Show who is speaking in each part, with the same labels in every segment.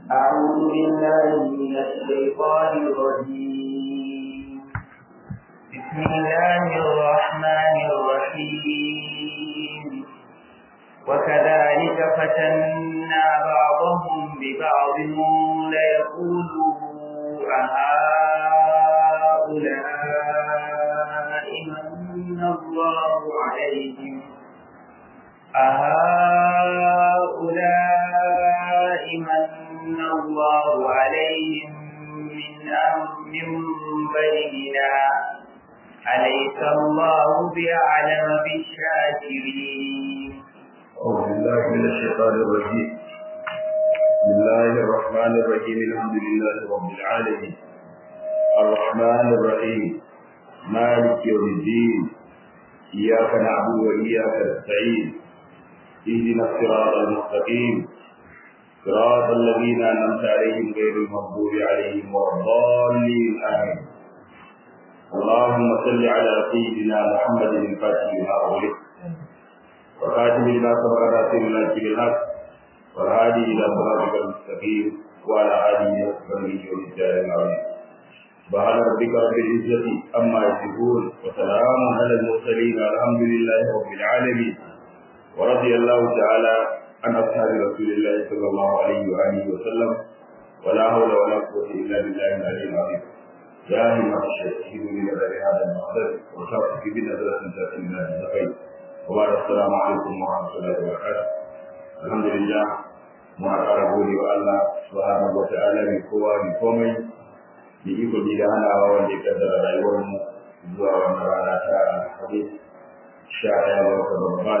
Speaker 1: أعوذ بالله من الشيطان الرجيم بسم الله الرحمن الرحيم وكذلك فتنا بعضهم ببعض ليقولوا أهؤلاء من الله عليهم أهؤلاء من الله عليهم من من بيننا أليس الله بأعلم بالشاكرين
Speaker 2: أعوذ بالله من الشيطان الرجيم بسم الله الرحمن الرحيم الحمد لله رب العالمين الرحمن الرحيم مالك يوم الدين إياك نعبد وإياك نستعين اهدنا الصراط المستقيم صراط الذين أنعمت عليهم غير المغضوب عليهم ولا الضالين آمين اللهم صل على سيدنا محمد الفاتح لما أغلق وخاتم لما سبق ناصر الحق بالحق والهادي إلى صراطك المستقيم وعلى آله وصحبه والرجال العظيم سبحان ربك رب العزة أما يصفون وسلام على المرسلين والحمد لله رب العالمين ورضي الله تعالى عن أصحاب رسول الله صلى الله عليه وآله وسلم ولا حول ولا قوة إلا بالله العلي العظيم يا همة الشهيد من هذا المقدر وشرفك بنظرة تأتي من الزقين وبعد السلام عليكم ورحمة الله وبركاته الحمد لله mu ƙara gode wa Allah subhanahu wa ta'ala mai kowa mai komai da iko da hanawa wanda ya kaddara rayuwar mu zuwa wannan rana ta alhamis sha ɗaya ga watan Ramadan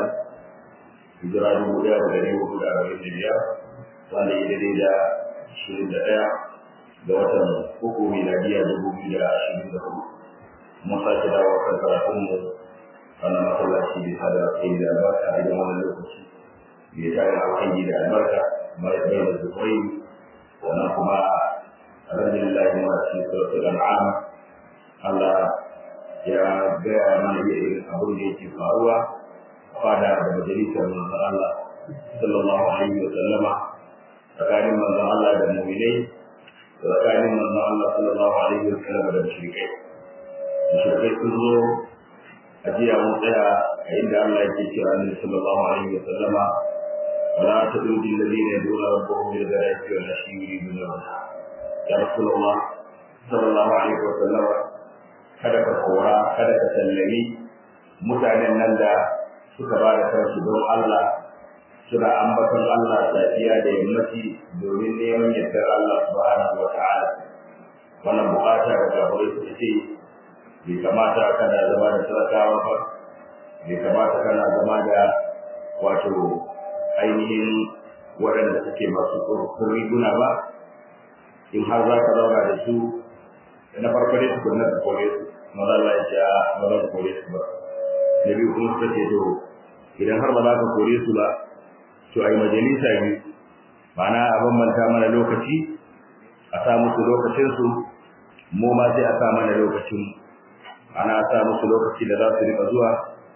Speaker 2: hijira dubu ɗaya da ɗari hudu da arba'in da biyar wanda ya daidai da ashirin da ɗaya ga watan uku miladiya dubu biyu da ashirin da hudu mun sake dawo kan karatunmu wannan masallaci bisa da kai da albarka a idan wani lokaci bai tare da alhaji da albarka mai bai da zubai wannan kuma alhamdulillah muna cikin suratul an'am Allah ya gaya mana irin abin da yake faruwa fada da majalisar manzon Allah sallallahu alaihi wa sallama tsakanin manzon Allah da mu'minai tsakanin manzon Allah sallallahu alaihi wa sallama da mushrikai mushrikai sun zo a jiya mun tsaya a inda Allah yake cewa Annabi sallallahu alaihi wa sallama wala tadudi alladhina yad'una rabbahum bil ghadati wal ashi yuriduna wajha ya rasulullah sallallahu alaihi wa sallama kada ka kora kada ka sallami mutanen nan da suka ba da kansu don Allah suna ambaton Allah safiya da yammaci domin neman yardar Allah subhanahu wa ta'ala wannan bukata da kafirai suka ce bai kamata kana zama da talakawa ba bai kamata kana zama da wato ainihin waɗanda suke masu riguna ba in har za ka zauna da su na farko dai su kunna ka kore su maza Allah ya ce ba za ka kore su ba da biyu kuma suka ce to idan har ba za ka kore su ba to ai majalisa biyu ma'ana a bambanta mana lokaci a sa musu lokacinsu mu ma sai a sa mana lokacin ana sa musu lokaci da za su rika zuwa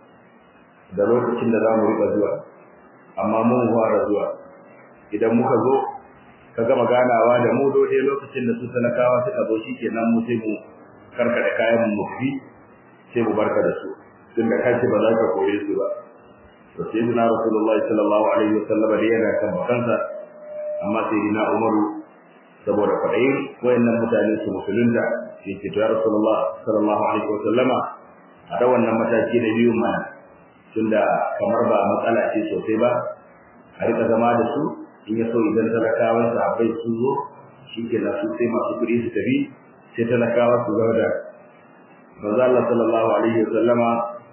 Speaker 2: da lokacin da za mu rika zuwa amma mun fara zuwa idan muka zo ka gama ganawa da mu dole lokacin da su talakawa suka zo shikenan mu sai mu karkada kayan mu fi sai mu barka da su tun da kace ba za ka koye su ba to sai dina rasulullahi sallallahu alaihi wasallam da yana kan bakansa amma sai dina umaru saboda kwaɗayin wayannan mutane su musulunta sai ce ya rasulullah sallallahu alaihi wa sallama a da wannan mataki na biyu mana tunda kamar ba matsala ce sosai ba a rika zama da su in ya so idan talakawan sahabbai su zo shike na su sai masu kuɗi su tafi sai talakawa su zama da manzo Allah sallallahu alaihi wa sallama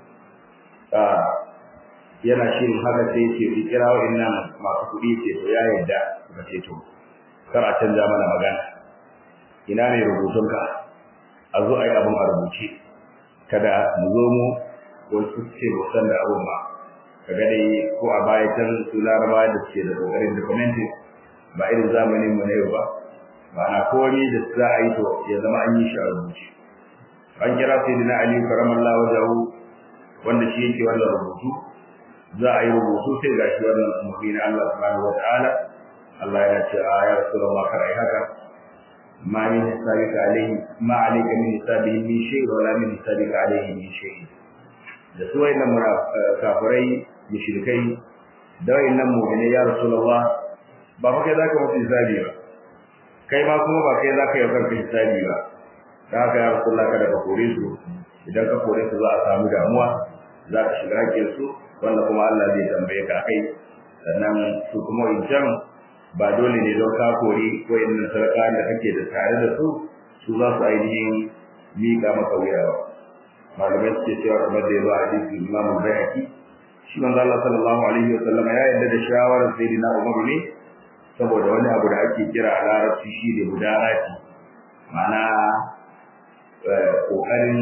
Speaker 2: yana shirin haka sai ce ki kira wa'annan masu kuɗi ce to ya yarda suka ce to kar a canza mana magana ina ne rubutunka a zo a yi abin a rubuce kada mu zo mu wasu ce mu san da abin ba ka ga dai ko a baya can su laraba da suke da kokarin documentin ba irin zamanin mu na yau ba ma'ana komai da za a yi to ya zama an yi shi a rubuce an kira sayyidina ali karamallahu wajahu wanda shi yake wannan rubutu za a yi rubutu sai gashi wannan umarni na Allah subhanahu wataala Allah ya ce a ya rasulullah kar ai haka ma min hisabika alaihi ma alayka min hisabihi min shay wa la min hisabika alaihi min shay da su wayannan kafirai mushrikai da wayannan mu'mini ya rasulullah ba fa kai zaka mutu hisabi ba kai ma kuma ba kai zaka yi kanka hisabi ba da haka ya rasulullah kada ka kore su idan ka kore su za a samu damuwa za ka shiga hakkin su wanda kuma Allah zai tambaye ka kai sannan su kuma wancan ba dole ne don ka kori wayannan sarka da kake da tare da su su za su ainihin miƙa maka wuya ba malamai suke cewa kamar da ya zo a hadisi Imam Bayhaqi shi manzo Allah sallallahu alaihi wa sallam ya yarda da shawarar sayyidina Umar ne saboda wani abu da ake kira a larabci shi ne mudarati ma'ana kokarin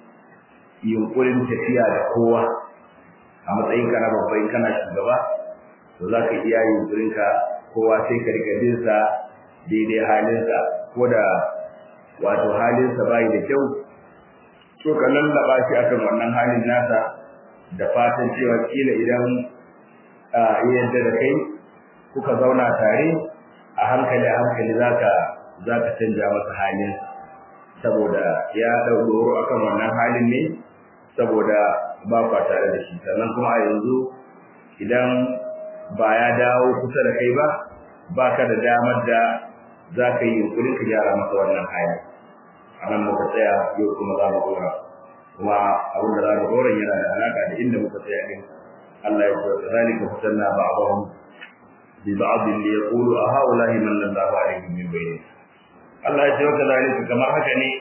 Speaker 2: yunkurin tafiya da kowa a matsayin kana babban kana shugaba to za ka iya yunkurin ka kowa sai ka rika bin sa daidai halinsa ko da wato halinsa bai da kyau to ka lallaba shi akan wannan halin nasa da fatan cewa kila idan ya yadda da kai kuka zauna tare a hankali a hankali zaka zaka canja masa halin saboda ya dauro akan wannan halin ne saboda ba kwa tare da shi sannan kuma a yanzu idan ba ya dawo kusa da kai ba baka da damar da zaka yi yunkurin ka gyara masa wannan hali a nan muka tsaya yau kuma za mu dora kuma abin da za mu dora yana da alaka da inda muka tsaya din Allah ya ce zalika fatanna ba'dahum bi ba'd li yaqulu a haula'i man lallahu alaihim min bayni Allah ya ce wa zalika kamar haka ne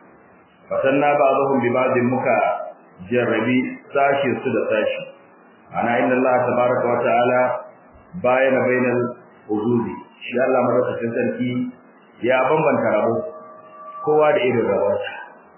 Speaker 2: fatanna ba'dahum bi ba'd muka jarrabi sashi su da sashi ana inna Allah tabaraka wa ta'ala bayana bainal hududi shi Allah madaukakin sarki ya bambanta rabo kowa da irin rawarsa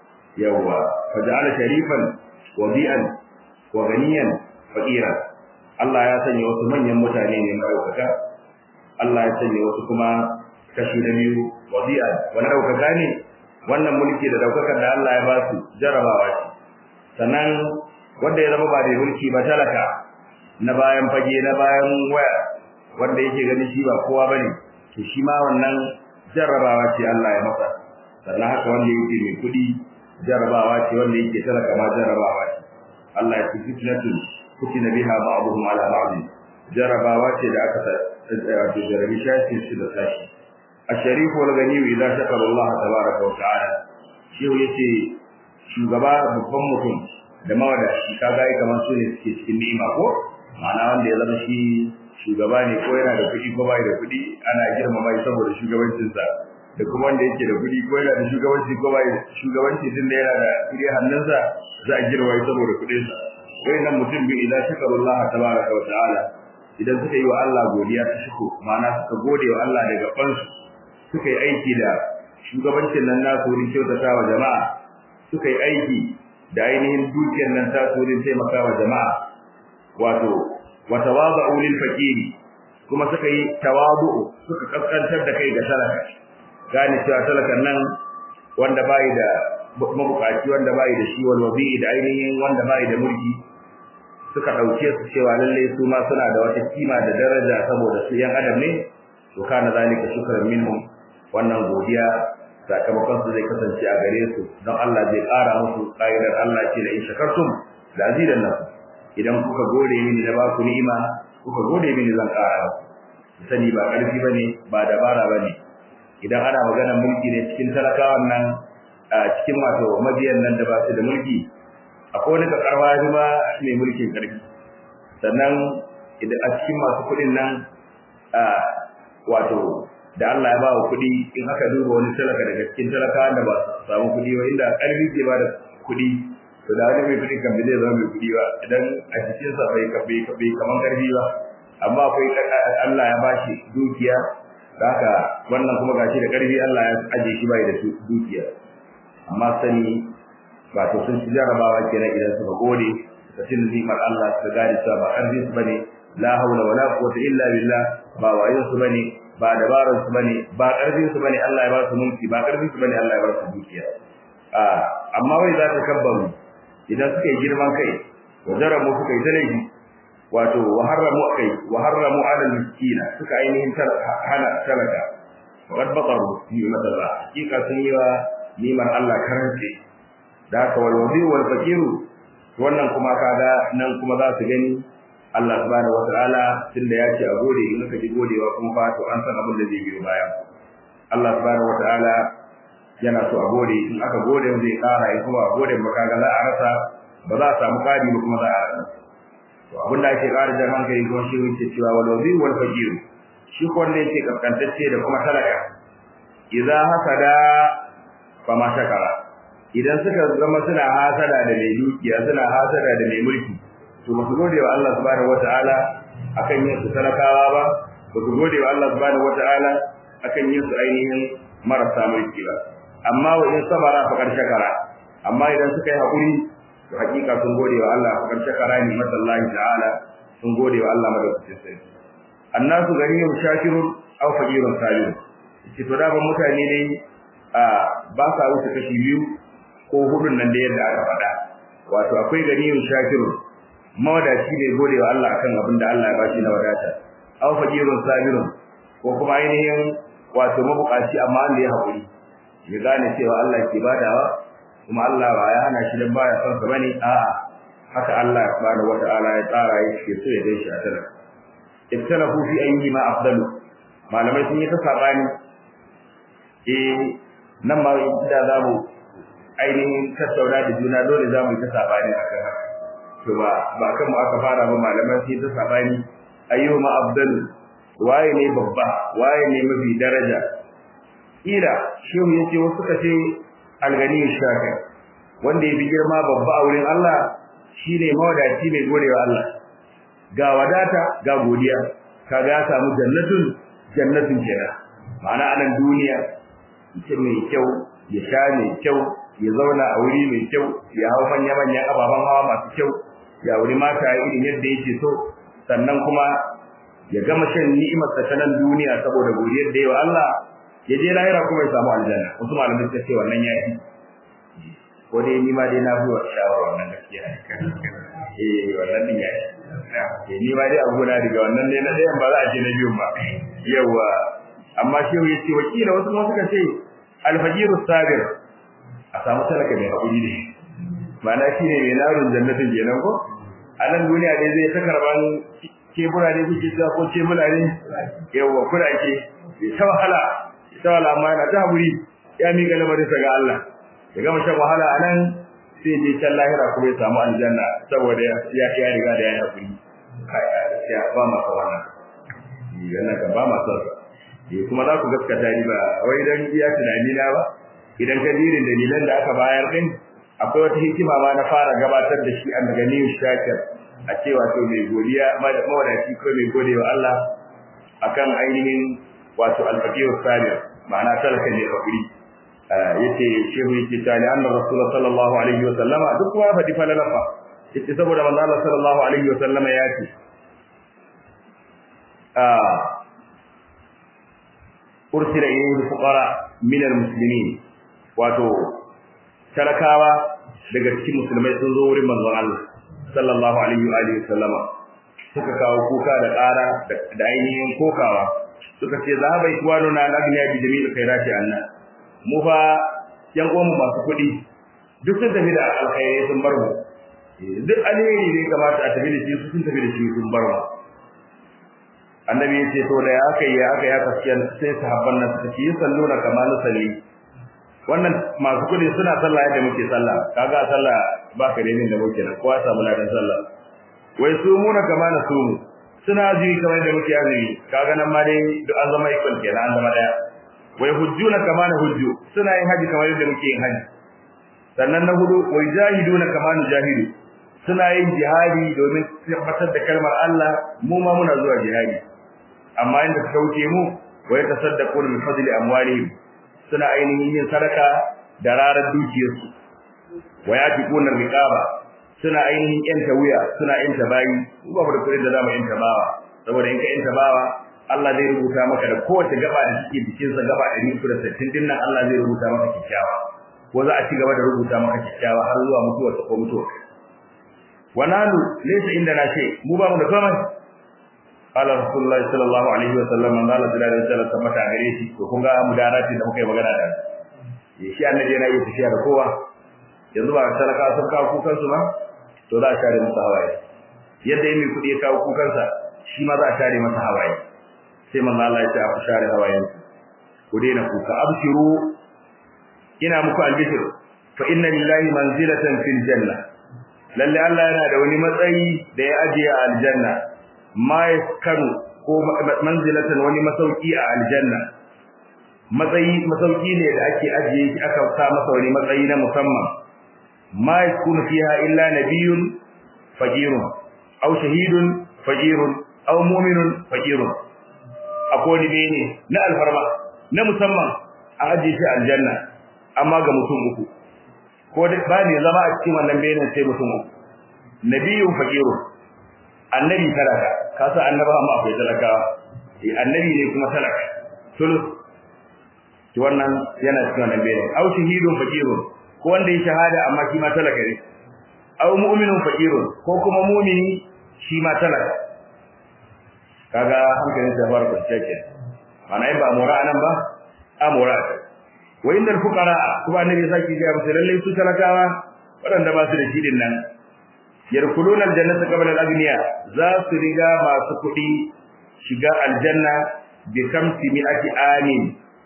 Speaker 2: yawa faja'ala sharifan wa bi'an wa ganiyan fakira Allah ya sanya wasu manyan mutane ne madaukaka Allah ya sanya wasu kuma kashi na biyu wa bi'an wani daukaka ne wannan mulki da daukakar da Allah ya ba su jarabawa ce sannan wanda ya zama ba da mulki ba talaka na bayan fage na bayan waya wanda yake gani shi ba kowa bane to shi ma wannan jarrabawa ce Allah ya masa sannan haka wanda yake mai kudi jarrabawa ce wanda yake talaka ma jarrabawa ce Allah ya ce fitnatu kutina biha ba'dhum ala ba'd jarrabawa ce da aka wato jarrabi shashi shi da sashi الشريف والغني إذا شكر الله تبارك وتعالى shi yace shugaba babban mutum da mawadaci kaga ai kamar su ne suke cikin ni'ima ko ma'ana wanda ya zama shi shugaba ne ko yana da kuɗi ko bai da kuɗi ana girmama shi saboda shugabancinsa da kuma wanda yake da kuɗi ko yana da shugabanci ko bai shugabanci din da yana da kuɗi hannunsa za a girma shi saboda kuɗinsa wayannan mutum bi idan shakarullah tabaraka wa ta'ala idan suka yi wa Allah godiya ta shiko ma'ana suka gode wa Allah daga fansu suka yi aiki da shugabancin nan nasu wurin kyautata wa jama'a suka yi aiki da ainihin dukiyar nan tasu wurin taimaka wa jama'a wato wa tawada'u lil fakiri kuma suka yi tawadu'u suka kaskantar da kai ga talaka gane cewa talakan nan wanda bai da mabukaci wanda bai da shi wal wabi da ainihin wanda bai da mulki suka dauke su cewa lalle su ma suna da wata kima da daraja saboda su yan adam ne to kana zalika shukran minhum wannan godiya sakamakon su zai kasance a gare su don Allah zai ƙara musu ƙa'idar Allah ce da in shakartum la azidan lakum idan kuka gode mini da ba ku ni'ima kuka gode mini zan ƙara ku sani ba ƙarfi bane ba dabara bane idan ana magana mulki ne cikin talakawan nan a cikin wato mabiyan nan da ba su da mulki akwai wani kakarwa ma mai mulkin ƙarfi sannan idan a cikin masu kuɗin nan wato da Allah ya ba wa kuɗi in aka duba wani talaka daga cikin talakawan da ba su samu kuɗi ba inda ƙarfi ke ba da kuɗi to da wani mai kuɗi kan bai zai zama mai kuɗi ba idan a cikin sa bai bai bai kaman ƙarfi ba amma akwai Allah ya bashi dukiya da haka wannan kuma gashi da ƙarfi Allah ya aje shi bai da dukiya amma sani wato sun ci jarabawa kenan idan suka gode da cin zimar Allah suka gane cewa ba ƙarfin su bane la haula wala quwwata illa billah ba wayin su bane ba dabarar su bane ba karfin su bane Allah ya ba su mulki ba karfin su bane Allah ya ba su dukiya a amma wai za ta kabbaru idan suka yi girman kai wa jarabu suka yi talaifi wato wa haramu kai wa haramu ala miskina suka ainihin hana talaka wa qad baqaru ni'mat Allah hakika sun yi wa ni'mar Allah karance da haka wal wadi wal fakiru wannan kuma kaga nan kuma za su gani Allah subhanahu wataala tunda ya ce a gode in ka ji godewa kuma fa to an san abin da zai biyo baya Allah subhanahu wataala yana so a gode in aka gode zai kara in kuma a gode ba kaga za a rasa ba za a samu kadi ba kuma za a rasa to abin da ake kara jan hankali ko shi wuce cewa wal wazi wal faqir shi ko wanda yake kaskantacce da kuma talaka idza hasada fa ma shakara idan suka zama suna hasada da mai dukiya suna hasada da mai mulki to ba su gode wa Allah subhanahu wataala akan yin su talakawa ba ba su gode wa Allah subhanahu wataala akan yin su ainihin marasa mulki ba amma wa in sabara fa kar shakara amma idan suka yi hakuri to hakika sun gode wa Allah fa kar shakara ni masallahi ta'ala sun gode wa Allah madaukakin sai annasu ganiyun shakirun aw faqirun salim ce to da ban mutane ne a ba sa wuce kashi biyu ko hudun nan da yadda aka faɗa wato akwai ganiyun shakirun mawadaci ne gode wa Allah akan abin da Allah ya bashi na wadata aw faqirun sabirun ko kuma ainihin wato mabukaci amma wanda ya haƙuri ya gane cewa Allah ke badawa kuma Allah ba ya hana shi dan baya son sa bane a'a haka Allah subhanahu wata'ala ya tsara yake so ya gaishe a tana iftalafu fi ayyi ma afdalu malamai sun yi ta sabani eh nan ma da zamu ainihin tattauna da juna dole zamu yi ta sabani akan haka to ba ba kan mu aka fara ba malamai sun yi ta sabani ayyu ma afdalu waye ne babba waye ne mafi daraja ila shehu yace wasu suka ce algani shaka wanda yafi girma babba a wurin Allah shine mawadaci mai godewa Allah ga wadata ga godiya kaga ya samu jannatun jannatun kenan ma'ana anan duniya mutum mai kyau ya sha mai kyau ya zauna a wuri mai kyau ya hau manya manyan ababen hawa masu kyau ya wuri mata irin yadda yake so sannan kuma ya gama shan ni'imar ta nan duniya saboda godiyar da yawa Allah ya je lahira kuma ya samu aljanna wasu malamai suka ce wannan ya yi ko dai ni ma dai na fi shawara wannan gaskiya eh wannan din ya yi eh ni ma dai abu na daga wannan ne na ɗayan ba za a ce na biyun ba yawa amma shehu ya ce wakila wasu kuma suka ce alfajiru sabir a samu talaka mai haƙuri ne ma'ana shi ne mai narun jannatin kenan ko a nan duniya dai zai ta karban kebura ne kuke cewa ko ce muna ne yawa kuna ke bai ta wahala ta wahala amma yana ta haƙuri ya miƙa lamarin sa ga Allah ya gama shan wahala a nan sai je can lahira kuma ya samu aljanna saboda ya ya riga da ya yi haƙuri kai ya ba ma sa wannan yana kan ba ma sa eh kuma za ku gaskata ni ba wai dan iya tunani na ba idan ka dirin dalilan da aka bayar din akwai wata hikima ma na fara gabatar da shi an daga niyu shakir a cewa to mai godiya mawadaci ko mai godewa Allah akan ainihin wato alfaqir sabir ma'ana talaka ne hakuri yace shehu yake tani annabi rasul sallallahu alaihi wa sallama duk wa fadi falalafa yace saboda manzo Allah sallallahu alaihi wa sallama ya ce ursila ilayhi fuqara min almuslimin wato talakawa daga cikin musulmai sun zo wurin manzon Allah sallallahu alaihi wa alihi sallama suka kawo kuka da ƙara da ainihin kokawa suka ce zahaba ikwanu na agniya bi jami'il khairati anna mu fa yan uwan masu kuɗi duk sun tafi da alkhairai sun bar mu duk alheri ne kamata a tafi da shi sun tafi da shi sun bar mu annabi yace to da aka yi aka ya kaskiya sai sahabban nan suka ce salluna kama nusalli wannan masu kudi suna sallah yadda muke sallah kaga sallah ba ka renin da muke nan kowa samu ladan sallah wai su muna kama na su suna azumi kamar da muke azumi kaga nan ma dai duk an zama equal kenan an zama daya wai hujjuna kama na hujju suna yin haji kamar yadda muke yin haji sannan na hudu wai jahiduna kama na jahidu suna yin jihadi domin tabbatar da kalmar Allah mu ma muna zuwa jihadi amma inda suka wuce mu wai tasaddaquna min fadli amwalihim suna ainihin yin sadaka da rarar dukiyarsu wai atiquna riqaba suna ainihin yanta wuya suna yanta bayi ba mu da kudin da zamu yanta bawa saboda in ka yanta bawa Allah zai rubuta maka da kowace gaba da take bikin sa gaba 160 din nan Allah zai rubuta maka kikkiawa ko za a ci gaba da rubuta maka kikkiawa har zuwa mutuwar ko mutuwa wa nanu laysa indana shay mu ba mu da komai qala rasulullahi sallallahu alaihi wa sallam man qala sallallahu alaihi wa sallam tabbata gare shi to kun ga mudarati da muka yi magana da shi annabi yana yi tafiya da kowa yanzu ba talaka sun kawo kukan su ba to za a share musu hawaye yadda mai kudi ya kawo kukan sa shi ma za a share masa hawaye sai manzo Allah ya ce a share hawayen ku daina kuka abshiru ina muku albishir fa inna lillahi manzilatan fil janna lalle Allah yana da wani matsayi da ya ajiye a aljanna ma yaskanu ko manzilatan wani masauki a aljanna matsayi masauki ne da ake ajiye shi aka sa masa wani matsayi na musamman ma yakunu fiha illa nabiyyun faqirun aw shahidun faqirun aw mu'minun faqirun akwai ne ne na alfarma na musamman a ajiye shi aljanna amma ga mutum uku ko ba ne zama a cikin wannan bayanin sai mutum uku nabiyyun faqirun annabi talaka kasa annaba amma akwai talakawa eh annabi ne kuma talaka sulus to wannan yana cikin wannan bayanin au shahidun faqirun ko wanda ya shahada amma shi ma talaka ne au mu'minun faqirun ko kuma mu'mini shi ma talaka kaga hankalin sa fara kwanciya ke mana ba mura nan ba amura wa innal fuqara kuma annabi saki ga musu lalle su talakawa wadanda ba su da shi din nan yarkuluna aljannata qabla al-aghniya za su riga masu kudi shiga aljanna bi kamsi mi'ati amin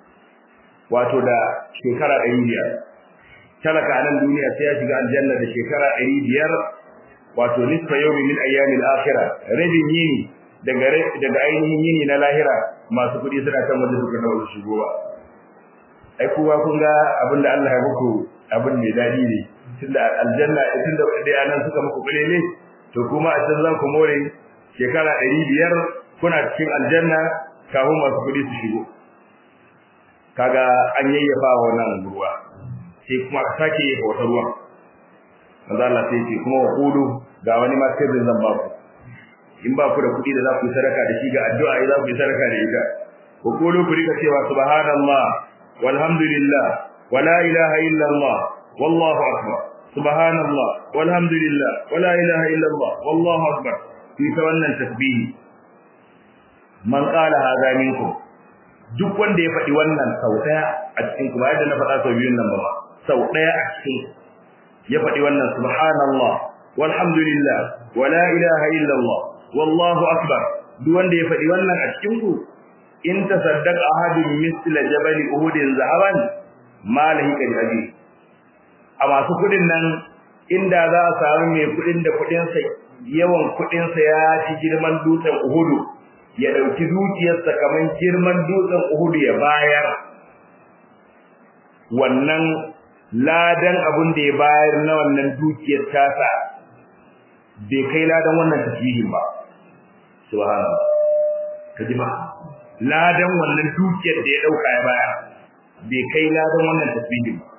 Speaker 2: wato da shekara 500 talaka a nan duniya sai ya shiga aljanna da shekara 500 wato nisfa yawmi min ayyamil akhirah rabin yini daga daga ainihin yini na lahira masu kudi suna kan wanda suka dawo shigo ba ai kowa kun ga abinda Allah ya muku abin mai dadi ne tunda aljanna tunda dai anan suka muku kulele to kuma a can za ku more shekara 500 kuna cikin aljanna kafin masu kudi su shigo kaga an yayyafa wannan ruwa sai kuma ka sake yi wata ruwan manzo Allah sai ce kuma waqudu ga wani ma sirrin zan ba ku in ba ku da kuɗi da za ku yi sadaka da shi ga addu'a za ku yi sadaka da ita waqudu ku rika cewa subhanallah walhamdulillah wala ilaha illa Allah wallahu akbar subhanallah walhamdulillah wala ilaha illa Allah wallahu akbar ku ta wannan tasbihi man qala hadha minkum duk wanda ya faɗi wannan sau ɗaya a cikin kuma yadda na faɗa sau biyun nan ba sau ɗaya a cikin ya faɗi wannan subhanallah walhamdulillah wala ilaha illallah wallahu akbar duk wanda ya faɗi wannan a cikin ku in tasaddaq ahadun misla jabal uhud zahaban ma lahi kan aji a masu kudin nan inda za a samu mai kudin da kudin sa yawan kudin sa ya ci girman dutsen uhudu ya dauki dukiyarsa kaman girman dutsen Uhud ya bayar wannan ladan abun da ya bayar na wannan dukiyar tasa bai kai ladan wannan tasbihin ba subhanallah kaji ba ladan wannan dukiyar da ya dauka ya bayar bai kai ladan wannan tasbihin ba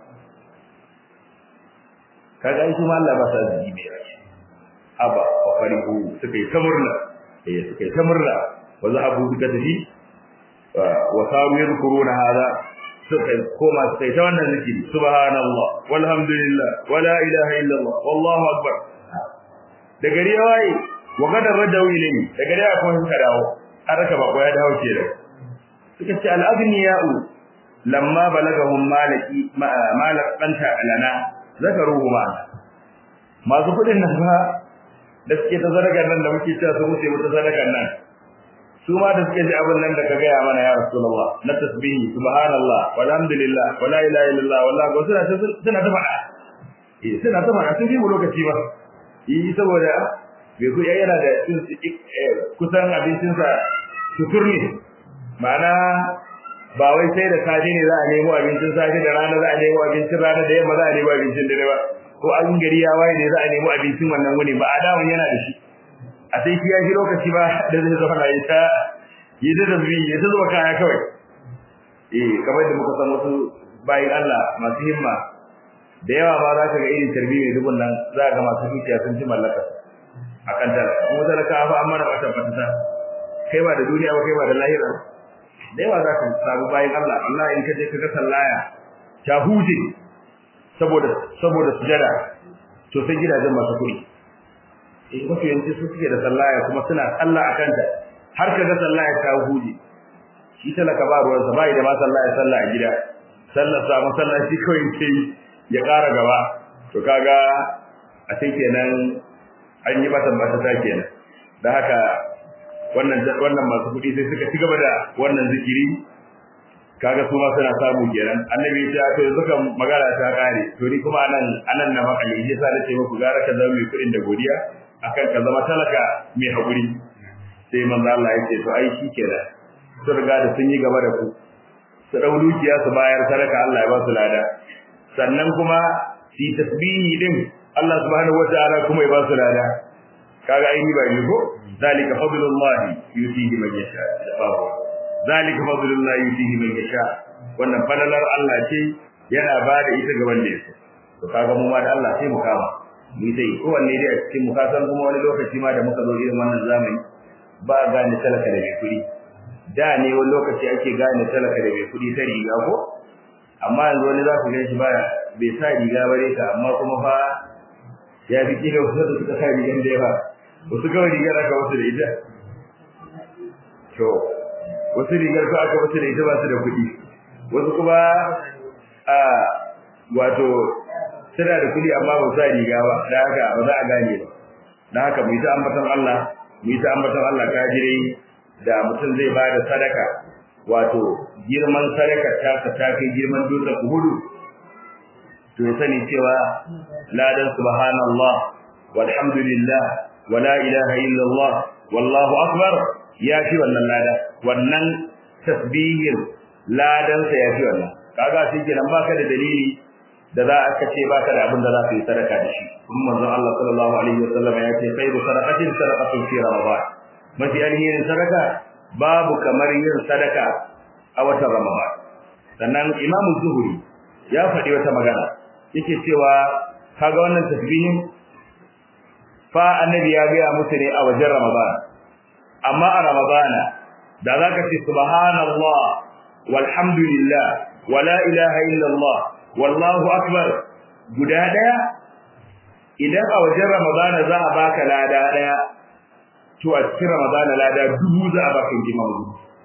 Speaker 2: kaga shi ma Allah ba sa zai mai rai aba wa farihu suka yi ta murna eh suka yi ta murna وذهبوا بكتفه وصاروا يذكرون هذا كما سيتوانا ذكري سبحان الله والحمد لله ولا إله إلا الله والله أكبر دقري واي وقد رجعوا إليه دقري أكون كداو أركب أقوى يدهو كيرا سكت الأغنياء لما بلغهم مالكي مالك قنت لنا ذكروه معنا ما سكت النسبة da suke ta sadakar nan da muke cewa su mutu mutu sadakar nan su ma da suke ji abin nan da ka gaya mana ya rasulullah na tasbihi subhanallah walhamdulillah wala ilaha illallah wallahi ko suna suna ta faɗa eh suna ta faɗa sun fi mu lokaci ba yi saboda bai ku yana da kusan abincin sa tutur ne ma'ana ba wai sai da safe ne za a nemo abincin safe da rana za a nemo abincin rana da yamma za a nemo abincin dare ba ko an gari ya waye ne za a nemo abincin wannan wuni ba adawan yana da shi a sai shi ya ji lokaci ba da zai zama na ita yi da zabi ya ta zuba kaya kawai eh kamar da muka san wasu bayin Allah masu himma da yawa ba za ka ga irin tarbi mai dubun nan za ka ga masu dukiya sun ci mallaka akan ta kuma talaka fa amma da wata fata kai ba da duniya ba kai ba da lahira da yawa za ka samu bayin Allah Allah in ka je ka ga sallaya ta huje saboda saboda sujada to sai gidajen masu kuɗi eh mafi yanci su suke da sallaya kuma suna sallah a kanta har ka ga sallaya ta huje shi talaka ba ruwan sa bai da ma sallaya sallah a gida sallar sa masallaci kawai ke ya ƙara gaba to kaga a sai kenan an yi masa ba ta kenan dan haka wannan wannan masu kuɗi sai suka ci gaba da wannan zikiri kaga su ma suna samu kenan annabi ya ce to yanzu kan magana ta kare to ni kuma anan anan na makali yasa nace muku gara ka zama mai kuɗin da godiya akan ka zama talaka mai hakuri sai manzo Allah ya ce to ai shikenan sun riga da sun yi gaba da ku su dau dukiya su bayar sadaka Allah ya ba su lada sannan kuma fi tasbihi din Allah subhanahu wataala kuma ya ba su lada kaga ai ni ba ni ko zalika fadlullahi yutihi man yasha babu zalika fadlullahi yutihi man yasha wannan falalar Allah ce yana ba da ita ga wanda yake to kaga mu ma da Allah sai mu kama mu dai kowanne dai a cikin mu kasan kuma wani lokaci ma da muka zo irin wannan zamani ba a gane talaka da mai kuɗi da ne wani lokaci ake gane talaka da mai kuɗi ta riga ko amma yanzu wani za ku gan shi baya bai sa riga bare ka amma kuma fa ya fi kila wasu da suka sa rigan da yawa wasu kawai rigar aka wasu da ita to wasu rigar ko aka wasu da ita ba su da kuɗi wasu kuma a wato suna da kuɗi amma ba sa riga ba da haka ba za a gane ba da haka mu yi ta ambaton Allah mu yi ta ambaton Allah kajirai da mutum zai ba da sadaka wato girman sadaka ta ta kai girman dutsen Uhudu to ya sani cewa ladan subhanallah walhamdulillah wala ilaha illallah wallahu akbar ya fi wannan lada wannan tasbihin ladan sa ya fi wannan kaga shi kenan baka da dalili da za a ce baka da abin da za ka yi sadaka da shi kuma manzon Allah sallallahu alaihi wasallam ya ce khairu sadaqatin sadaqatun fi ramadan mafi alherin sadaka babu kamar yin sadaka a watan ramadan sannan imam zuhuri ya faɗi wata magana yake cewa kaga wannan tasbihin fa annabi ya ga musu ne a wajen ramadan amma a ramadana da zaka ce subhanallah walhamdulillah wala ilaha illallah wallahu akbar guda daya idan a wajen ramadana za a baka lada daya to a cikin ramadana lada dubu za a baka inji mamu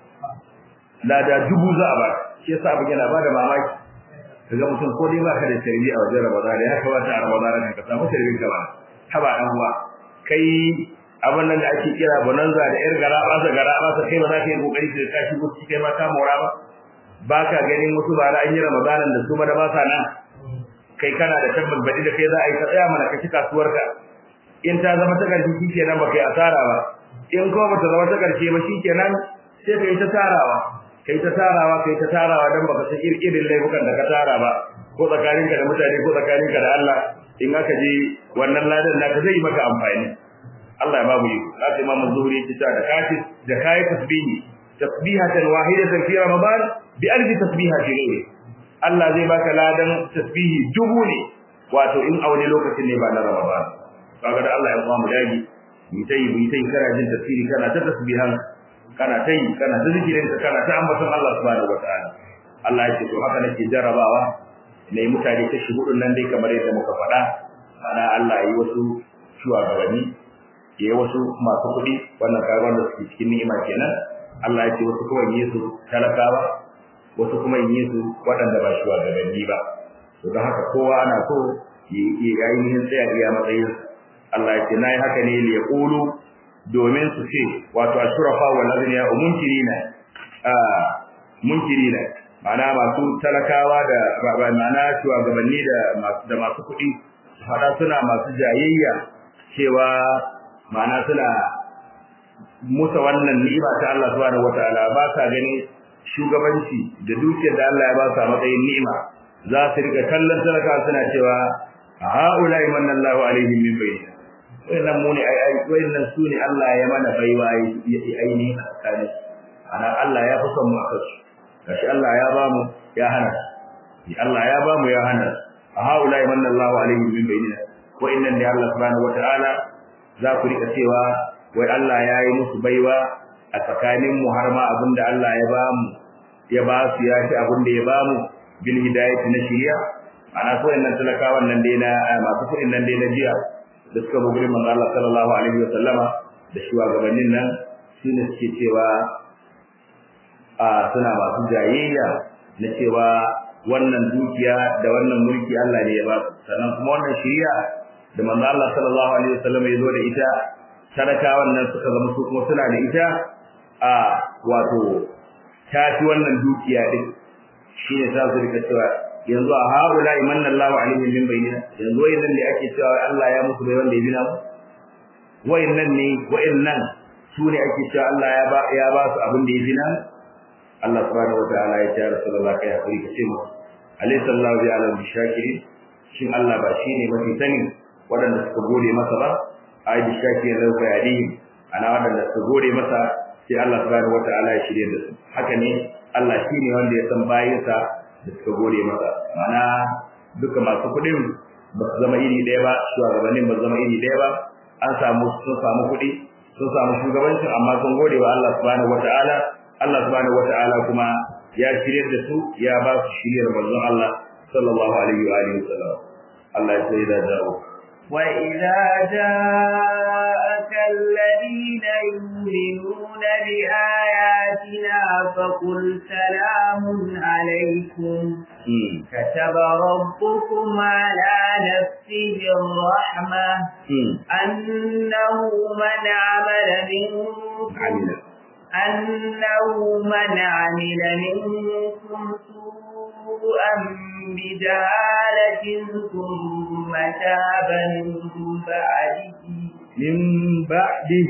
Speaker 2: lada dubu za a baka shi yasa abin yana bada mamaki kaga mutum ko dai baka da tarbi a wajen ramadana ya kamata a ramadana ka samu tarbin ka ba haba dan uwa kai abin nan da ake kira bonanza da yar gara ba sa gara ba sa kai ba za ka yi kokari ka ka shigo ciki kai ma ka mora ba baka ganin wasu bara an yi ramadanan da su ma da ba sa nan kai kana da tabbas baɗi da kai za a yi ka tsaya mana ka ci kasuwarka in ta zama ta ƙarshe shikenan ba kai asara ba in kuma ba ta zama ta ƙarshe ba shikenan sai kai ta tarawa kai ta tarawa kai ta tarawa dan baka san irin laifukan da ka tara ba ko tsakaninka da mutane ko tsakaninka da Allah in aka je wannan ladan naka zai maka amfani Allah ya babu yi sai Imam Zuhri yake cewa da kafi da kai tasbihi tasbihatan wahidatan fi ramadan bi alfi tasbiha fi ghairi Allah zai baka ladan tasbihi dubu ne wato in a wani lokacin ne ba na ramadan kaga da Allah ya ba mu dagi mu tayi mu tayi kana jin tasbihi kana ta tasbihan kana tayi kana ta zikirin kana ta ambaton Allah subhanahu wataala Allah ya ce to haka nake jarabawa ne mutane ta shi hudun nan dai kamar yadda muka faɗa ana Allah yi wasu shugabanni yayi wasu masu kuɗi wannan kaga wanda suke cikin ni'ima kenan Allah ya ce wasu kuma yi su talakawa wasu kuma yi su waɗanda ba shugabanni ba to don haka kowa ana so yi ainihin tsaya iya matsayin Allah ya ce na yi haka ne li yaqulu domin su ce wato ashrafa wal azniya munkirina ah munkirina ma'ana masu talakawa da ma'ana shugabanni da masu da masu kuɗi fada suna masu jayayya cewa ma'ana suna musa wannan ni'ima ta Allah subhanahu wataala ba sa gani shugabanci da dukiyar da Allah ya ba su a matsayin ni'ima za su rika kallon talakawa suna cewa ha'ula manna Allahu alaihim min bayyina wayannan mu ne ai ai wayannan su ne Allah ya mana baiwa ainihin tsakanin ana Allah ya fi son mu akan su gashi Allah ya ba mu ya hana Allah ya ba mu ya hana haula manna Allahu alaihim min bainina wa inna li Allah subhanahu wa ta'ala za ku rika cewa wai Allah ya yi musu baiwa a tsakanin mu har ma abinda Allah ya ba mu ya ba su ya ci abinda ya ba mu bil hidayati na shiriya ana so innan talakawan nan dai na masu kudin nan dai na jiya da suka zo gurin manzo Allah sallallahu alaihi wa sallama da shugabannin nan shine suke cewa a suna masu jayayya na cewa wannan dukiya da wannan mulki Allah ne ya ba su sannan kuma wannan shari'a da manzo Allah sallallahu alaihi wa sallama ya zo da ita sadaka wannan suka zama su kuma suna da ita a wato tafi wannan dukiya din shine za su rika cewa yanzu a haula imanna Allahu alaihim min bayyina yanzu wayannan ne ake cewa Allah ya musu bai wanda ya bina mu wayannan ne wayannan su ne ake cewa Allah ya ba ya ba su abin da ya bina Allah subhanahu wataala ya ce Rasulullah kai hakuri kace mu alaysa Allahu bi alam bishakirin shin Allah ba shine mafi sani wadanda suka gode masa ba ai bishakirin lahu bayadihim ana wadanda suka gode masa sai Allah subhanahu wataala ya shirye da su haka ne Allah shine wanda ya san bayinsa da suka gode masa mana duka masu kuɗin ba su zama iri ɗaya ba shugabannin ba su zama iri ɗaya ba an samu sun samu kuɗi sun samu shugabancin amma sun gode wa Allah subhanahu wata'ala Allah subhanahu wata'ala kuma ya shirye da su ya ba su shiryar manzon Allah sallallahu alaihi wa alihi wasallam Allah ya sai da jawo
Speaker 1: وإذا جاءك الذين يؤمنون بآياتنا فقل سلام عليكم كتب ربكم على نفسه الرحمة أنه من عمل منكم أنه من عمل منكم سوءا بجهالة ثم تاب من بعده
Speaker 2: من بعده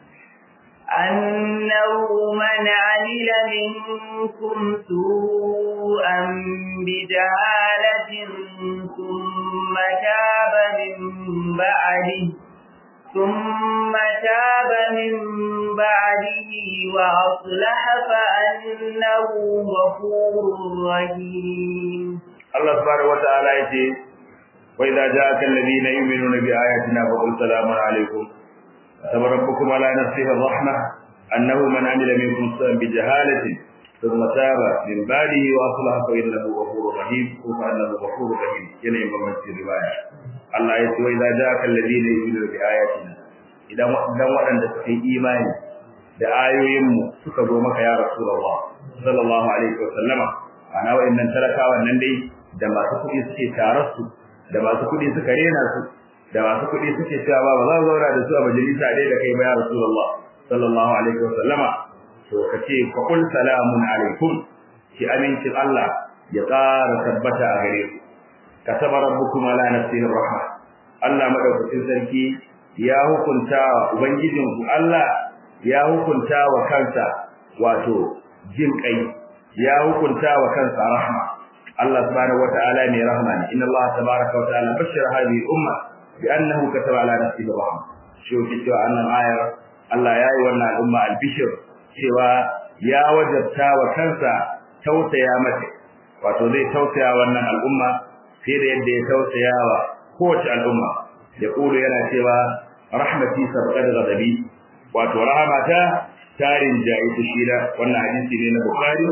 Speaker 1: أنه من عمل منكم سوءا بجهالة ثم تاب من بعده ثم تاب من بعده وأصلح فأنه غفور رحيم
Speaker 2: الله سبحانه وتعالى يقول وإذا جاءك الذين يؤمنون بآياتنا فقل سلام عليكم كتب ربكم على نفسه الرحمة أنه من عمل منكم سوءا بجهالة ثم تاب من بعده وأصلح فإنه غفور رحيم وفأنه غفور رحيم ينعم من في الرواية الله يقول وإذا جاءك الذين يؤمنون بآياتنا idan waɗanda suka yi imani da ayoyinmu suka zo maka ya Rasulullah sallallahu alaihi wa sallama ana wa'annan talakawan nan dai da masu kuɗi suke tarar su da masu kuɗi suka rena su da masu kuɗi suke cewa ba ba za su zauna da su a majalisa dai da kai ba ya Rasulullah sallallahu alaihi wa sallama to kace fa qul salamun alaikum ki amincin Allah ya ƙara tabbata a gare ku kataba rabbukum ala nafsihi rahma Allah madaukakin sarki ya hukunta ubangijinku Allah ya hukunta wa kansa wato jin kai ya hukunta wa kansa rahma Allah subhanahu wataala ne rahma ne inna Allah tabaaraka wa ta'ala bashara hadhihi umma bi annahu kataba ala nafsihi rahma shi yake cewa annan ayar Allah ya yi wannan al'umma albishir cewa ya wajabta wa kansa tausaya mata wato zai tausaya wannan al'umma fiye da yadda ya tausaya wa kowace al'umma ya kulu yana cewa rahmati sabqat ghadabi wato rahmata tarin jayi tushira wannan hadisi ne na bukhari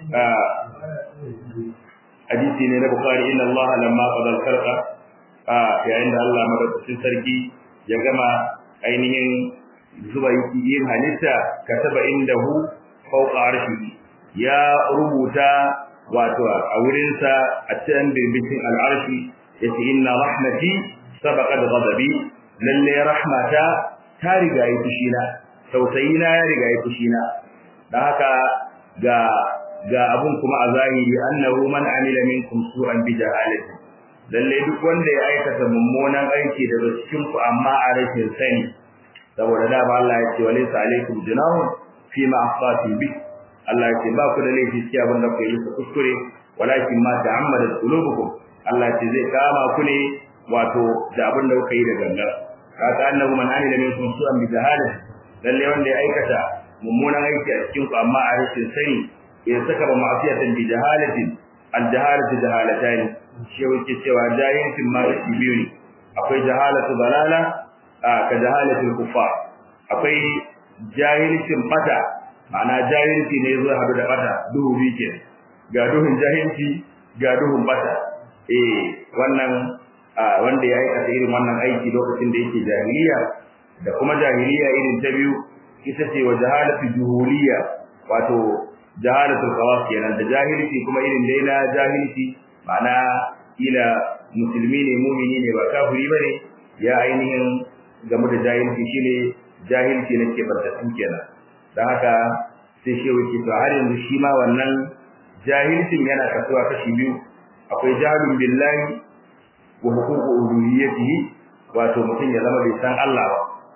Speaker 2: hadisi ne na bukhari inna allaha lamma qada al-khalqa yayin da Allah madaukakin sarki ya gama ainihin zuba yin halitta kataba indahu fawqa arshihi ya rubuta wato a wurinsa a cikin birbishin al'arshi yace inna rahmati sabaqat ghadabi lalle rahmata ta riga yi fushina tausayina ya riga yi fushina dan haka ga ga abun kuma a zahiri annahu man amila minkum su'an bi jahalati lalle duk wanda ya aikata mummunan aiki daga cikin ku amma a rashin sani saboda da ba Allah ya ce walaysa alaikum junahun fi ma akhtatum bi Allah ya ce ba ku da laifi cikin abin da ku yi kuskure walakin ma ta'ammadat qulubukum Allah ya ce zai kama ku ne wato da abin da kuka yi da gangar kaga annahu man amila minkum su'an bi jahalati lalle wanda ya aikata mummunan aiki a cikin ku amma a rashin sani ya saka ba ma'asiyatan bi jahalatin al jahalatu jahalatan shi yake cewa jahilcin ma shi biyu ne akwai jahalatu balala ka jahalatul kuffar akwai jahilcin bata ma'ana jahilci ne zai hadu da bata duhu biyu ke ga duhun jahilci ga duhun bata eh wannan wanda ya aikata irin wannan aiki lokacin da yake jahiliya da kuma jahiliya irin ta biyu ita ce wa jahalatu juhuliya wato jahalatul khawas kenan da jahilci kuma irin dai na jahilci ma'ana ila musulmi ne mumini ne ba kafiri bane ya ainihin game da jahilci shine jahilci na ke barkatu kenan dan haka sai shi wuce to har yanzu shi ma wannan jahilcin yana kasuwa kashi biyu akwai jahilun billahi wa huququ uluhiyyatihi wato mutum ya zama bai san Allah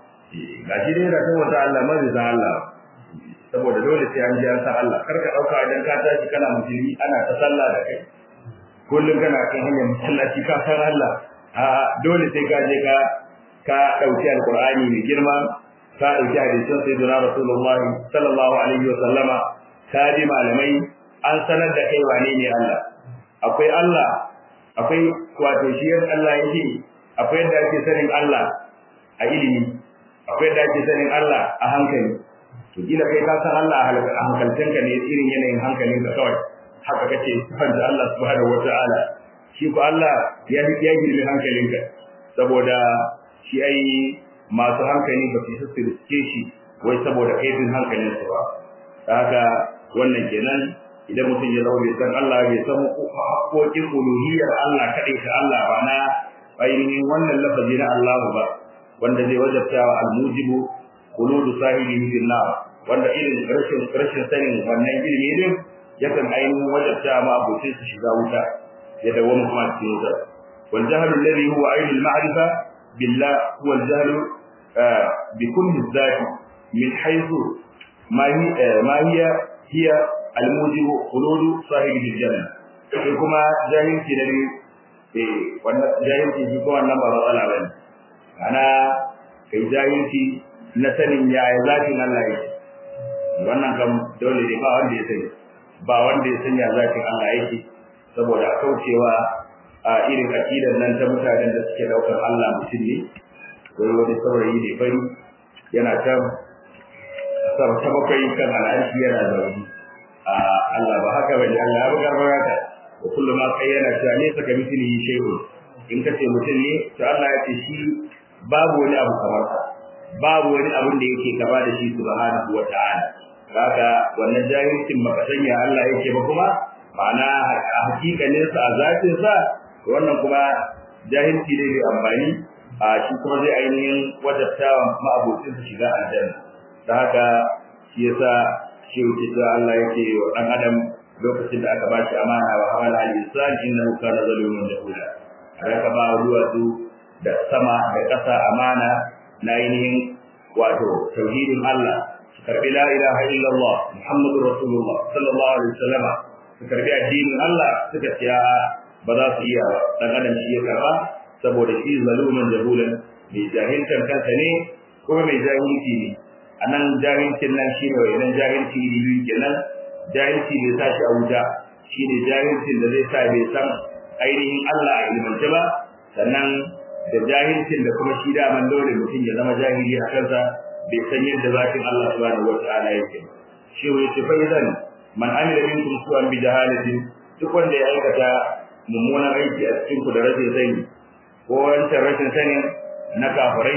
Speaker 2: ba gashi dai yana san wata Allah ma bai san Allah saboda dole sai an ji an san Allah kar ka dauka idan ka tashi kana musulmi ana ta sallah da kai kullum kana kan hanyar masallaci ka san Allah a dole sai ka je ka ka dauki alqur'ani mai girma ka dauki hadisin sayyidina rasulullahi sallallahu alaihi wa sallama ka ji malamai an sanar da kai wane ne Allah akwai Allah akwai wato shi Allah yake akwai yadda ake sanin Allah a ilimi akwai yadda ake sanin Allah a hankali to kila kai ka san Allah a hankalcinka ne irin yanayin hankalinka kawai haka kace sifanta Allah subhanahu wataala shi ko Allah ya ya girme hankalinka saboda shi ai masu hankali ba su sirke shi wai saboda kaifin hankalinsu ba haka wannan kenan idan mutum ya zama bai san Allah bai san haƙoƙin uluhiyyar Allah kaɗai ta Allah ba na ainihin wannan lafazi na Allah ba wanda zai wajabta wa almujibu khuludu sahibihi fil nar wanda irin rashin rashin sanin wannan ilimi din yakan ainihin wajabta ma abokin su shiga wuta ya dawo kuma cikin wuta wal jahlu alladhi huwa ainul ma'rifa billah huwa al jahlu bi kulli dhati min haythu ma ma hiya hiya almujibu khuludu sahibi janna sai kuma jahilci da eh wannan jahilci shi ko wannan ba matsala bane ana kai jahilci na sanin yaya zatin Allah yake wannan kam dole ne ba wanda ya sani ba wanda ya sanya zatin Allah yake saboda kaucewa a irin akidar nan ta mutanen da suke daukar Allah mutum ne wani wani saurayi ne fari yana ta ta bakwai kan al'arshi yana zaune Allah ba haka bane Allah ya bugar baraka wa kullu ma qayyana ta ne saka mithlihi shay'un in kace mutum ne to Allah ya ce shi babu wani abu kamar sa babu wani abun da yake kama da shi subhanahu wata'ala haka wannan jahilcin baka sanya Allah yake ba kuma ma'ana a hakikanin sa a zatin sa wannan kuma jahilci ne mai amfani a shi kuma zai ainihin wadattawa ma'abocin su shiga aljanna da haka shi yasa shi wuce da Allah yake wa dan adam lokacin da aka bashi amana wa hawala al-insan innahu kana zaluman jahula aka ba ruwa su da sama da ƙasa amana na ainihin wato tauhidin Allah su karbi la ilaha illallah muhammadur rasulullah sallallahu alaihi wasallam su karbi addinin Allah suka ce ba za su iya dan adam shi ya karba saboda shi zaluman jahulan mai jahiltan kansa ne kuma mai jahilci ne a nan jahilcin nan shi ne idan jahilci iri biyu kenan jahilci ne sa shi a wuta shi ne jahilcin da zai sa bai san ainihin Allah a ilimance ba sannan da jahilcin da kuma shi daman dole mutum ya zama jahili a kansa bai san yadda zatin Allah subhanahu wa ta'ala yake shi wai ce fa idan man amila minkum su'an bi jahalatin duk wanda ya aikata mummunan aiki a cikin ku da rashin sani ko wancan rashin sanin na kafirai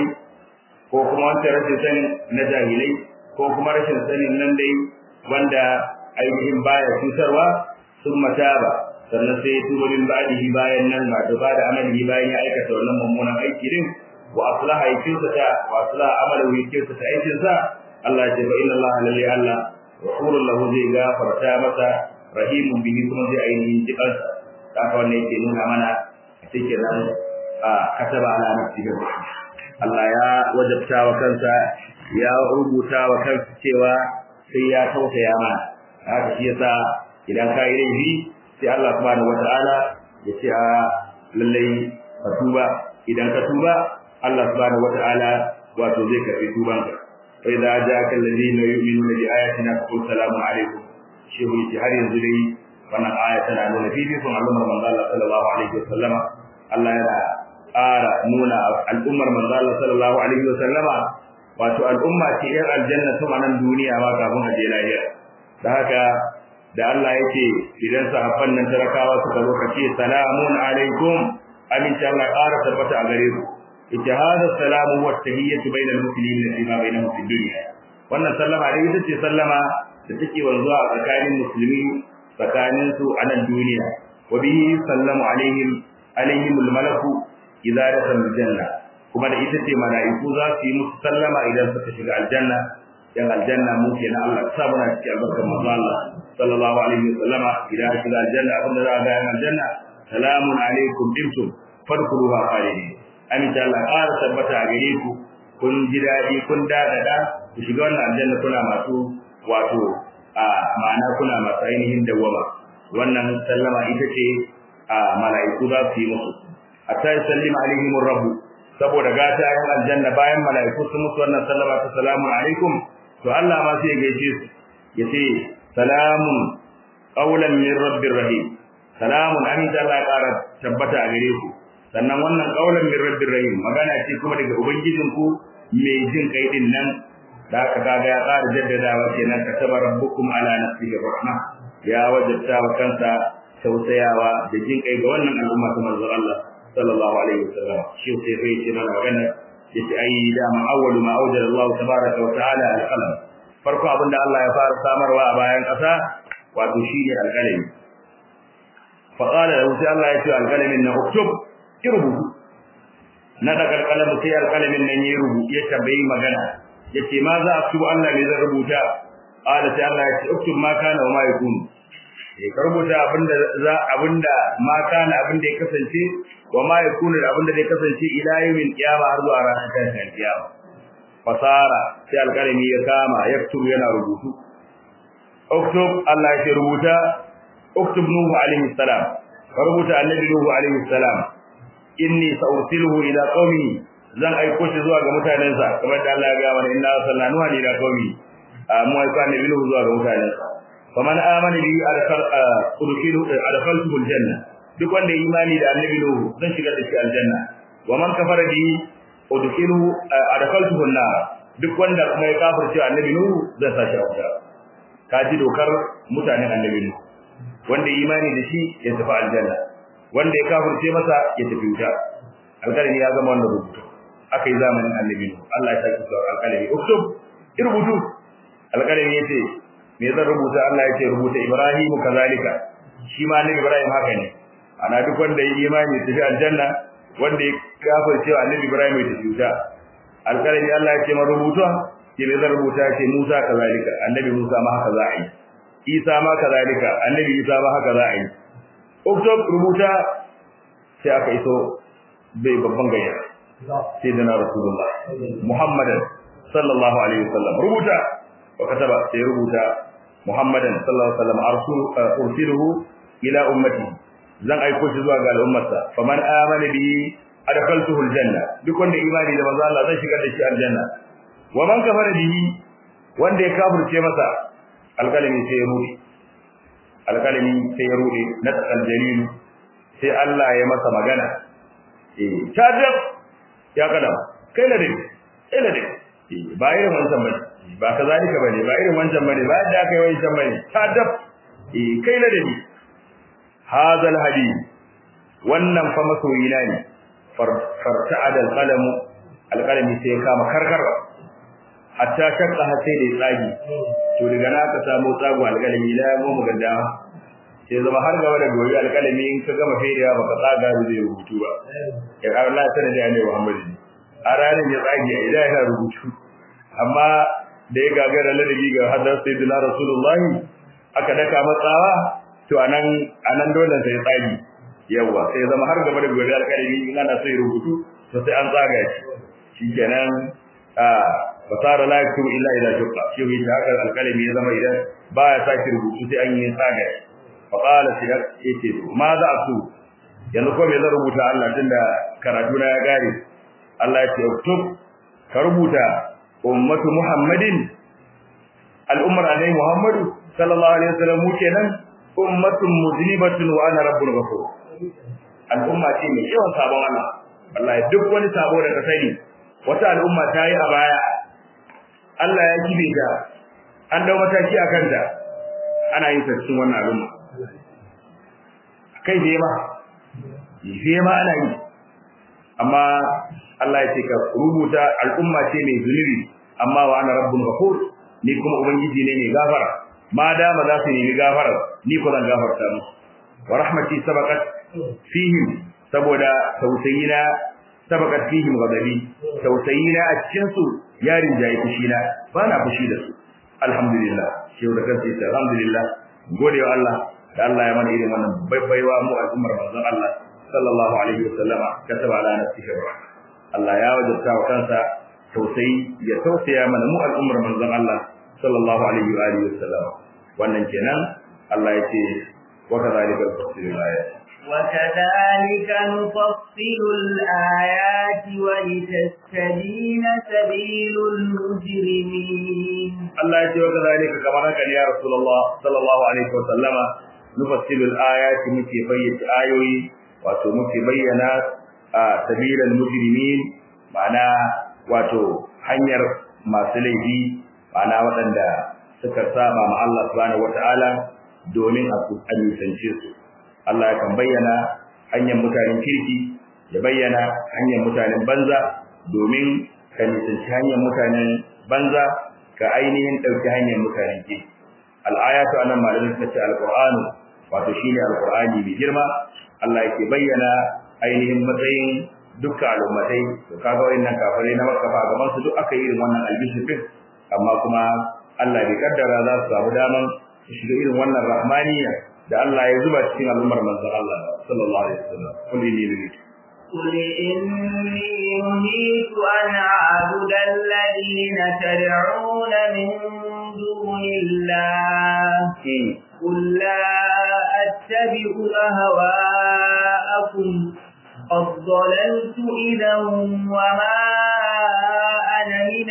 Speaker 2: ko kuma wancan rashin sanin na jahilai ko kuma rashin sanin nan dai wanda ainihin baya cutarwa sun mata ba sannan sai ya tuba min ba'dihi bayan nan ba da bada amali bayan ya aikata wannan mummunan aiki din wa aslaha aikinsa ta wa aslaha amalahu aikinsa ta aikin sa Allah ya ce fa inna Allah lalli Allah ghafurun lahu zai gafarta masa rahimun bihi kuma zai ainihin jikansa haka wannan yake nuna mana a cikin nan a kataba ala nafsihi Allah ya wajabta wa kansa ya rubuta wa kansa cewa sai ya tausaya mana haka shi yasa idan ka yi laifi sai Allah subhanahu wata'ala ya ce a lallai ka tuba idan ka tuba Allah subhanahu wata'ala wato zai karbi tubanka fa idza ja'aka alladhina yu'minuna bi ayatina faqul salamun alaikum shehu yace har yanzu dai wannan aya tana nuna fifikon al'ummar manzo Allah sallallahu alaihi wasallama Allah yana ƙara nuna al'ummar manzo Allah sallallahu alaihi wasallama wato al'umma ce yan aljanna tun a nan duniya ma kafin a je lahira da haka da Allah yake idan sahabban nan tarakawa suka zo kace salamun alaikum aminci Allah ƙara tabbata a gare ku ita hada salamu wa tahiyyatu bainal muslimin fi ma bainahum fi dunya wannan sallama dai ita ce sallama da take wanzuwa a tsakanin musulmi tsakanin su a nan duniya wa bihi sallamu alaihim alaihim malaku idza dakhalu janna kuma da ita ce mala'iku za su yi musu sallama idan suka shiga aljanna yan aljanna mu kenan Allah ya sa muna cikin albarkar manzo Allah sallallahu alaihi wasallama idan shiga aljanna abinda za a ga yan aljanna salamun alaikum dimtum fadkhuluha khalidin aminta Allah ƙara tabbata a gare ku kun ji daɗi kun dadada ku shiga wannan aljanna kuna masu wato a ma'ana kuna masu ainihin dawwama wannan sallama ita ce a mala'iku za su yi musu hatta yusallima alaihim rabbu saboda gata yan aljanna bayan mala'iku sun musu wannan sallama ta salamun alaikum to Allah ma sai ya gaishe su yace salamun qawlan min rabbir rahim salamun aminta Allah ya ƙara tabbata a gare ku sannan wannan qawlan min rabbir rahim magana ce kuma daga ubangijin ku mai jin kai din nan da aka kaga ya ƙara jaddadawa kenan kataba rabbukum ala nafsihi rahma ya wajabta wa kansa tausayawa da jin kai ga wannan al'umma ta manzon Allah sallallahu alaihi wasallam shi sai sai ce mana magana yace ai da ma awwalu ma awjada Allah tabaraka wa ta'ala al-qalam farko abinda Allah ya fara samarwa a bayan ƙasa wato shine al-qalami fa qala lahu sai Allah ya ce al-qalamin na uktub irbu na da al-qalam sai al-qalamin nan ya rubu ya tabbai magana yace ma za a tubu Allah ne zai rubuta qala sai Allah ya ce uktub ma kana wa ma yakunu ya rubuta abinda za abinda ma kana abinda ya kasance wa ma yakunu abinda zai kasance ila yawmin qiyama har zuwa ranar tashin qiyama fasara sai alƙalami ya kama yaktubu yana rubutu uktub Allah ya rubuta uktub nuhu alaihi salam rubuta annabi nuhu alaihi salam inni sa'ursiluhu ila qaumi zan aiko shi zuwa ga mutanensa kamar da Allah ya ga mana inna arsalna nuha ila qaumi mu aiko annabi nuhu zuwa ga mutanensa faman amana bi adkhal udkhilu adkhaltu aljanna duk wanda ya imani da annabi nuhu zan shigar da shi aljanna wa man kafara bi udkhilu adkhaltu an-nar duk wanda kuma ya kafirce annabi nuhu zan sa shi a wuta kaji dokar mutanen annabi nuhu wanda ya imani da shi ya tafi aljanna wanda ya kafirce masa ya tafi wuta alƙalami ya zama wannan rubutu aka yi zamanin annabi nuhu Allah ya saki zuwa alƙalami uktub rubutu alƙalami yace me zan rubuta Allah ya ce rubuta Ibrahim kazalika shi ma annabi Ibrahim haka ne ana duk wanda ya imani tafi aljanna wanda ya kafirce annabi Ibrahim ya tafi wuta alƙalami Allah ya ce ma rubuta ke me zan rubuta ya ce Musa kazalika annabi Musa ma haka za a yi Isa ma kazalika annabi Isa ma haka za a yi Uktub rubuta sai aka iso bai babban gayya sai da na Rasulullah Muhammadan sallallahu alaihi wasallam rubuta wa kataba sai rubuta Muhammadan sallallahu alaihi wasallam arsul ursiluhu ila ummati zan aiko shi zuwa ga al'ummarsa faman amana bihi adkhaltuhu aljanna duk wanda imani da manzo Allah zai shigar da shi aljanna wa man kafara bihi wanda ya kafirce masa alkalami sai ya rude alkalami sai ya rude na aljalil sai Allah ya masa magana eh tajab ya kada kai la dai kai la dai ba irin wancan bane ba kazalika bane ba irin wancan bane ba yadda kai wancan bane tajab eh kai la dai hadal hadith wannan fa masoyina ne farta'ada alqalam alqalami sai ya kama karkarwa hatta shakka har sai da tsagi to daga na ka samu tsago alƙalami la mu maganda sai zama har gaba da gobe alƙalami in ka gama fediya baka tsaga da zai rubutu ba ya ga Allah tana da ne Muhammad a ranar ya tsage a idan yana rubutu amma da ya gagara ladabi ga hadar sayyidina rasulullah aka daka matsawa to anan anan dole sai tsagi yawa sai zama har gaba da gobe alƙalami in ana so ya rubutu to sai an tsaga shi shikenan a fasara la yaktubu illa idza shaqqa shi ne haka alkalami ya zama idan baya saki rubutu sai an yi tsaga fa qala sai yace ma za su yanzu ko me zan rubuta Allah tunda karatu na ya gare Allah ya ce uktub ka rubuta ummatu muhammadin al'ummar alai muhammadu sallallahu alaihi wasallam mu kenan ummatun muzlibatun wa ana rabbul ghafur al'umma ce mai yawan sabon Allah wallahi duk wani sabo da ka sani wata al'umma ta yi a baya Allah ya kibe ta an dau mataki akan ta ana yin cikin wannan al'umma kai da ma fiye ma ana yi amma Allah ya ce ka rubuta al'umma ce mai zunubi amma wa ana rabbun ghafur ni kuma ubangiji ne mai gafara ma dama za su nemi gafara ni ko zan gafarta musu wa rahmati sabaqat fihim saboda tausayina sabaqat fihim ghadabi tausayina a cikin su ya rinjaye fushina ba na fushi da su alhamdulillah shehu da kansa yace alhamdulillah gode wa Allah da Allah ya mana irin wannan baiwa mu al'ummar manzon Allah sallallahu alaihi wa sallama kataba ala nafsihi rahmah Allah ya wajabta wa kansa tausayi ya tausaya mana mu al'ummar manzon Allah sallallahu alaihi wa alihi wa sallama wannan kenan Allah ya ce wa kadhalika tafsirul ayat
Speaker 1: وكذلك نفصل الآيات ولتستبين سبيل المجرمين
Speaker 2: Allah ya ce wa kadhalika kamar haka ne ya Rasulullah sallallahu alaihi wa sallama nufassilul ayati muke bayyana ayoyi wato muke bayyana a sabilal mujrimin ma'ana wato hanyar masu laifi ma'ana waɗanda suka saba ma Allah subhanahu wata'ala domin a nisance su Allah ya kan bayyana hanyar mutanen kirki ya bayyana hanyar mutanen banza domin ka nisanci hanyar mutanen banza ka ainihin ɗauki hanyar mutanen kirki al'ayatu anan malamin suka ce alqur'anu wato shine alqur'ani mai girma Allah yake bayyana ainihin matsayin dukkan al'ummatai to kaga wayannan kafirai na Makka fa gaban su duk aka yi irin wannan albishir amma kuma Allah bai kaddara za su samu daman su shiga irin wannan rahmaniya da Allah ya zuba cikin al'ummar manzon Allah sallallahu alaihi wasallam kulli ne ne
Speaker 1: قل إني نهيت أن أعبد الذين تدعون من دون الله قل لا أتبع أهواءكم قد ضللت إذا وما أنا من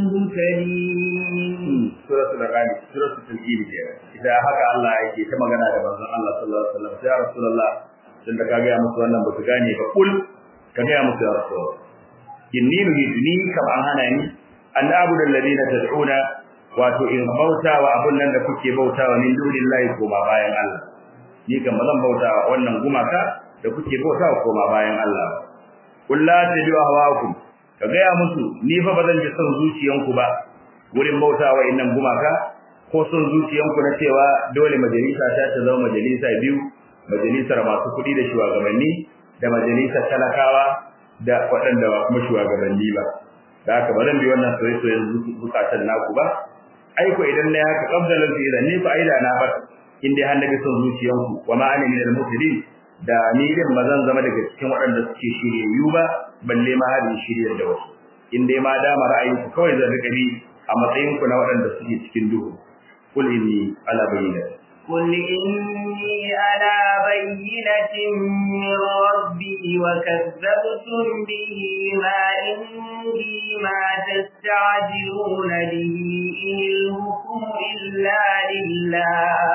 Speaker 1: المهتدين
Speaker 2: سورة الأغاني سورة التنجيل إذا haka Allah yake ta magana da manzon Allah sallallahu alaihi wasallam ya rasulullah dan da kaga musu wannan ba su gane ba kul ka ga musu ya rasul inni nuhidni kam an hana ni an abudu alladhina tad'una wato in bauta wa abun nan da kuke bauta wa min dunillahi ko ba bayan Allah ni kan bazan bauta wa wannan gumaka da kuke bauta wa koma bayan Allah kul la tajidu hawakum ka ga musu ni fa bazan ji son zuciyanku ba wurin bauta wa innan gumaka ko son zuciyanku na cewa dole majalisa ta ta zama majalisa biyu majalisar masu kuɗi da shugabanni da majalisar talakawa da waɗanda ba kuma shugabanni ba da haka ba zan bi wannan soyayyen zukatan naku ba aiko idan na haka qabdalan fi idan ni fa aida na bar in dai hannabi son zuciyanku wa ma ana min al-mufsidin da ni din ba zan zama daga cikin waɗanda suke shiryayyu ba balle ma har shiryar da wasu in dai ma dama ra'ayinku kawai zan rika bi a matsayinku na waɗanda suke cikin duhu قل إني على بينة
Speaker 1: قل إني على بينة من ربي وكذبتم به ما عندي ما تستعجلون به إن الحكم إلا لله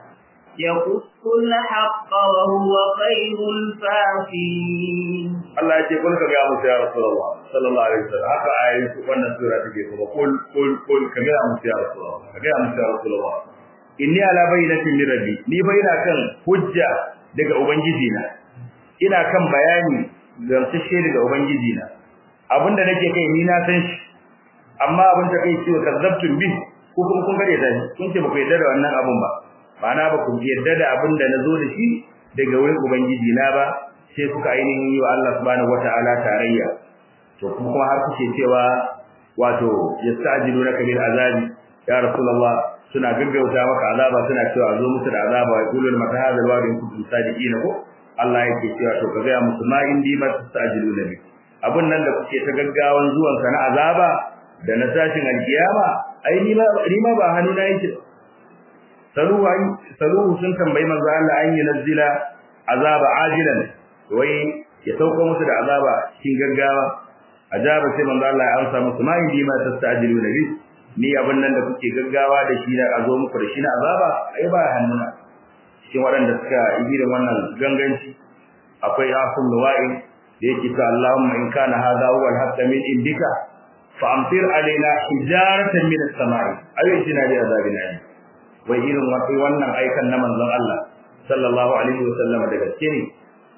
Speaker 1: يقص الحق وهو خير الفاصلين
Speaker 2: Allah ya ce kun ka ga musu ya Rasulullah sallallahu alaihi wasallam haka ayoyin su wannan sura take kuma kul kul kul ka ga musu ya Rasulullah ka ga musu ya Rasulullah inni ala bayyinatin min rabbi ni fa ina kan hujja daga ubangiji na ina kan bayani gamsashe daga ubangiji na abinda nake kai ni na san shi amma abin da kai ciwo kazzabtum bi ko kuma kun gare da kun ce ba ku yarda da wannan abun ba ma'ana ba ku yarda da abin da nazo da shi daga wurin ubangiji na ba sai kuka ainihin yi wa Allah subhanahu wata'ala tarayya to kuma har kuke cewa wato yastajilunaka bil azabi ya rasulullah suna gaggauta maka azaba suna cewa zo musu da azaba wa yaquluna mata hadha alwa'd in kuntum sadiqina ko Allah yake cewa to ka ga musu ma indi ma tastajiluna bi abun nan da kuke ta gaggawan zuwan sa na azaba da na tashin alkiyama ai ni ma ni ma ba hannu na yake saluhu saluhu sun tambayi manzo Allah an yi nazila azaba ajilan wai ya sauko musu da azaba cikin gaggawa azaba sai manzo Allah ya amsa musu ma indi ma tastajiluna bi ni abin nan da kuke gaggawa da shi na azo muku da shi na azaba ai ba hannuna cikin waɗanda suka yi da wannan ganganci akwai asul lawa'i da yake ta Allahumma in kana hadha huwa al-haqq min indika fa amtir alaina hijaratan min as-sama'i ayi jina da azabin alim wai irin wannan aikan na manzon Allah sallallahu alaihi wa sallam da gaske ne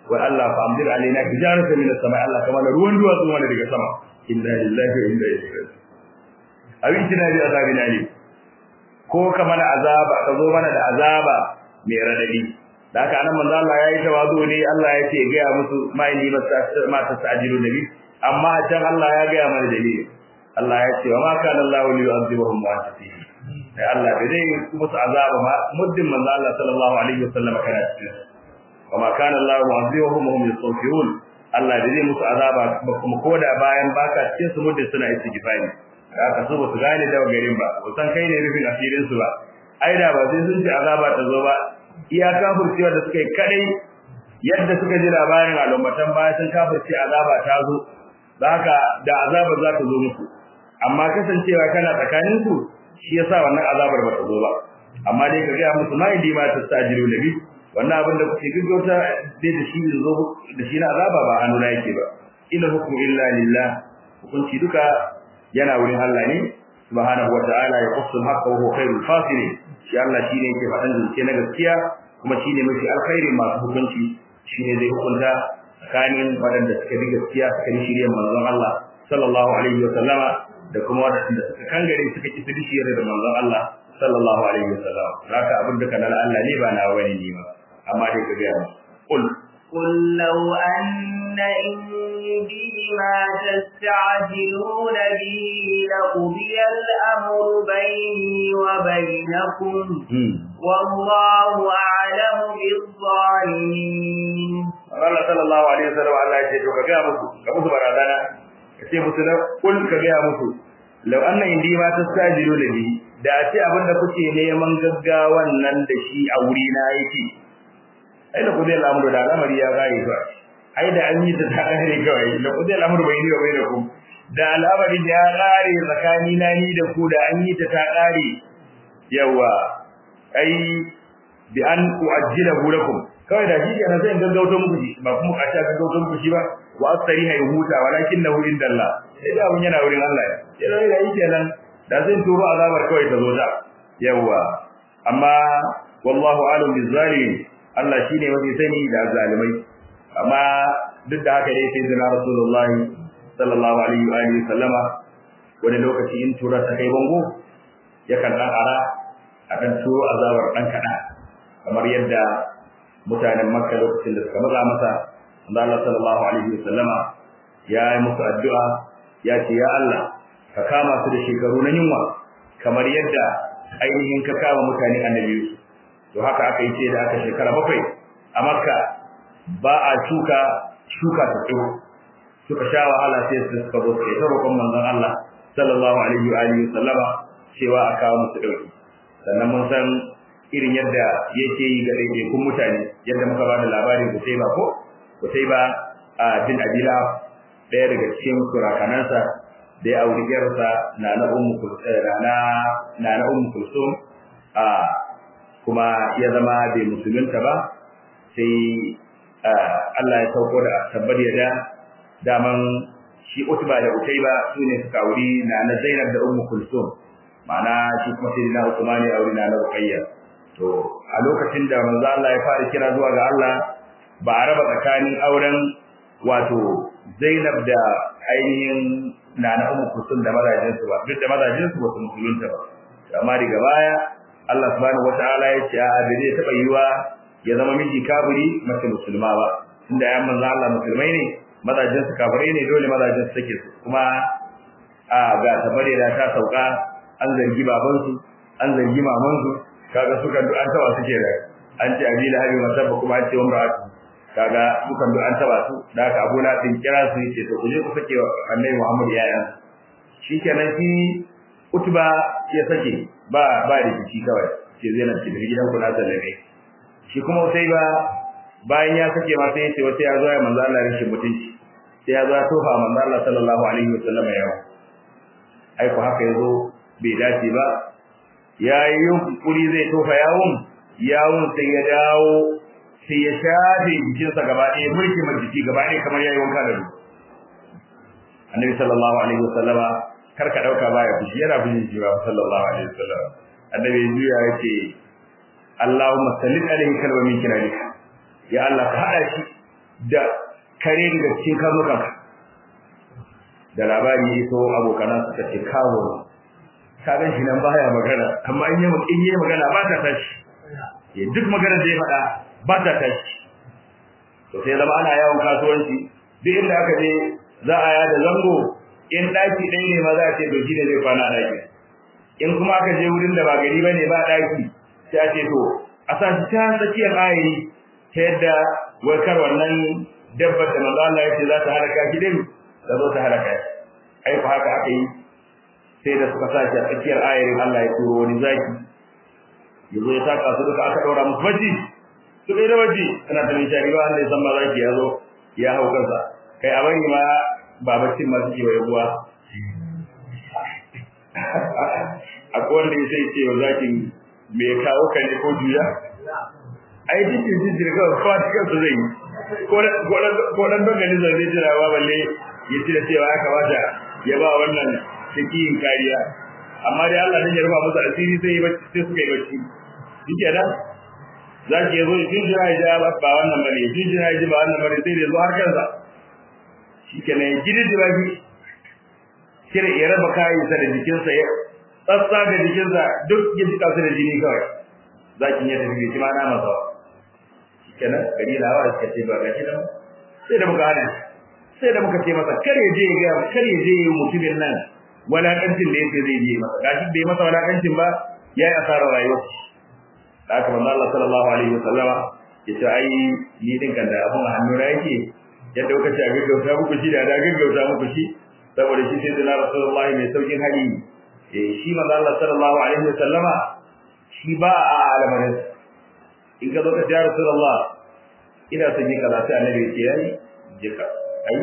Speaker 2: wa Allah fa amdir alaina hijaratan min as-sama Allah kama da ruwan duwatsu wanda daga sama inna lillahi wa inna ilaihi raji'un abin tana da azabin ali ko kamar azaba ka zo mana da azaba mai radadi da haka anan manzo Allah yayi tawazu ne Allah ya ce ga musu ma inni ma tasajilu nabi amma can Allah ya ga mana dalili Allah ya ce wa ma kana Allah li yu'adhibuhum wa anta fihi sai Allah bai zai musu azaba ma muddin manzo Allah sallallahu alaihi wasallam kana cikin wa ma kana Allah mu'adhibuhum wa hum yastaghfirun Allah bai zai musu azaba kuma koda bayan baka cikin su muddin suna istighfari haka su ba su gane da garin ba ko san kai ne rufin asirin su ba ai da ba sai sun ci azaba ta zo ba iya kafircewa da suka yi kadai yadda suka ji labarin al'ummatan baya sun kafirce azaba ta zo haka da azaba za ta zo musu amma kasancewa kana tsakanin su shi yasa wannan azabar ba ta zo ba amma dai ka ga musu ma idi ma tastajiru nabi wannan abin da kuke gaggauta dai da shi zo da shi na azaba ba hannu na yake ba ina hukmu illa lillah hukunci duka yana wurin Allah ne subhanahu wataala ya qassul haqqa wa huwa khairul fasilin shi Allah shine yake faɗan zance na gaskiya kuma shine mafi alkhairi masu hukunci shine zai hukunta tsakanin waɗanda suka bi gaskiya suka bi shirye manzon Allah sallallahu alaihi wa sallama da kuma waɗanda suka kangare suka ki bi shirye da manzon Allah sallallahu alaihi wa sallama haka abin da kana Allah ne ba na wani ne ba amma dai ka ga qul
Speaker 1: قل لو أن عندي ما تستعجلون به لقضي الأمر بيني وبينكم والله أعلم بالظالمين
Speaker 2: Allah sallallahu alaihi wasallam Allah ya ce to ka ga musu ka musu barazana ka ce musu kul ka ga musu law anna indi ma tastajilu bi da ce abinda kuke neman gaggawan nan da shi a wuri na yake ai da kudai al'amuru da al'amari ya gare ba ai da an yi ta ta gare kawai da kudai al'amuru bai ni bai da ku da al'amari ya gare tsakani na ni da ku da an yi ta ta gare yawa ai bi an uajjilahu lakum kawai da shi kenan sai in gaggauto muku shi ba kuma kasha gaggauto muku shi ba wa asari hay huta walakin lahu indallah sai da mun yana wurin Allah ya sai da yake nan da zai turo azabar kawai ta zo da yawa amma wallahu alim bizalimin Allah shi ne mafi sani da zalimai amma duk da haka dai sai zina Rasulullah sallallahu alaihi wa alihi sallama wani lokaci in tura ta kai bango yakan dan ara akan turo azabar dan kada kamar yadda mutanen Makka lokacin da suka maza masa Allah sallallahu alaihi wa sallama ya yi musu addu'a ya ce ya Allah ka kama su da shekaru na yunwa kamar yadda ainihin ka kama mutane annabi Yusuf to haka aka yi ce da aka shekara bakwai a makka ba a shuka shuka ta tsiro suka sha wahala sai su suka zo sai ta roƙon manzon Allah sallallahu alaihi wa alihi sallama cewa a kawo musu dauki sannan mun san irin yadda yake yi ga ɗaiɗaikun mutane yadda muka ba da labarin Kutaiba ko Kutaiba a bin Abila ɗaya daga cikin surakanansa da ya auri yarsa na na ummu na na ummu kulsum a kuma ya zama bai musulunta ba sai Allah ya sauko da tabbar da daman shi Utba da Utayba sune suka auri na na Zainab da Ummu Kulsum ma'ana shi kuma sai na Uthman ya auri na na Ruqayya to a lokacin da manzo Allah ya fara kira zuwa ga Allah ba a raba tsakanin auren wato Zainab da ainihin na na Ummu Kulsum da mazajinsu ba duk da mazajinsu ba su musulunta ba amma daga baya Allah subhanahu wataala ya ce a bai zai taba yiwa ya zama miji kafiri mace musulma ba tunda ya manzo Allah musulmai ne mazajin su kafirai ne dole mazajin su take su kuma a ga tabare da ta sauka an zargi baban su an zargi maman su kaga suka du an taba suke da an ce abila habi masabba kuma an ce umra kaga suka du an taba su da haka Abu Latin kira su yace to ku je ku sake Annabi Muhammad yayan shikenan shi Utba ya sake ba ba rikici kawai ce zai nan cikin gidan ku na sallame shi kuma sai ba bayan ya sake ma sai ya ce wata ya zo ya manzo Allah rashin mutunci sai ya zo ya tofa manzo Allah sallallahu alaihi wasallam ya ai ko haka yazo bai dace ba yayi yunkuri zai tofa yawun yawun sai ya dawo sai ya shafe jikinsa gaba ɗaya mulki majiki gaba ɗaya kamar yayi wanka da ruwa annabi sallallahu alaihi wasallama kar ka dauka baya fushi yana fushi shi ba sallallahu alaihi wasallam annabi juya yace Allahumma sallit alaihi kalma min kiralika ya Allah ka hada shi da kare daga cikin karnukanka da labari ya iso abokanan suka ce kawo ka gan shi nan baya magana amma in yi in yi magana ba ta tashi ya duk magana da ya faɗa ba ta tashi to sai zama ana yawon kasuwanci duk inda aka je za a yada zango in ɗaki ɗaya ne ma za a ce to shine zai kwana a ɗaki in kuma aka je wurin da ba gari bane ba ɗaki sai a ce to a sa shi ta tsakiyar ayiri ta yadda wai kar wannan dabbar da manzo Allah ya ce za ta halaka shi din da zo ta halaka shi ai ko haka aka yi sai da suka sashi a tsakiyar ayarin Allah ya turo wani zaki yazo ya saka su duka aka daura musu baji su kai da baji ana ta mai shari'a Allah ya san ma zaki ya zo ya hau kansa kai a bari ma ba baccin ma suke wa ruwa akwai wanda ya sai ce wa zakin me kawo ka ne ko juya ai jikin jikin ga kwa cikin su zai ko dan dogani zai jira ba balle ya ci da cewa ya kamata ya ba wannan cikin kariya amma dai Allah ne ya rufa musu asiri sai bacci sai suka yi bacci shike da zaki yazo ya jira ya ja ba wannan bane ya jira ya ji ba wannan bane sai ya zo har kansa shikenan ya jiri da baki kire ya raba kayan sa da jikinsa ya tsatsa ga jikinsa duk ya jika su da jini kawai zakin ya tafi shi ma na masa shikenan gari da hawa suka ce ba gashi nan sai da muka hana sai da muka ce masa kar ya je ya ga kar ya je mutumin nan walakancin da yake zai je masa gashi bai masa walakancin ba yayi asarar rayuwa da haka manzo Allah sallallahu alaihi wasallama yace ai ni din kan da abun hannu na yake yadda kuka ce a gaggauta muku shi da da gaggauta muku shi saboda shi sai da Rasulullahi mai saukin hali eh shi manzo Allah sallallahu alaihi wasallama shi ba a alamarin in ka zo ka ya Rasulullah ina son yi kaza sai annabi ya ce yayi jika ai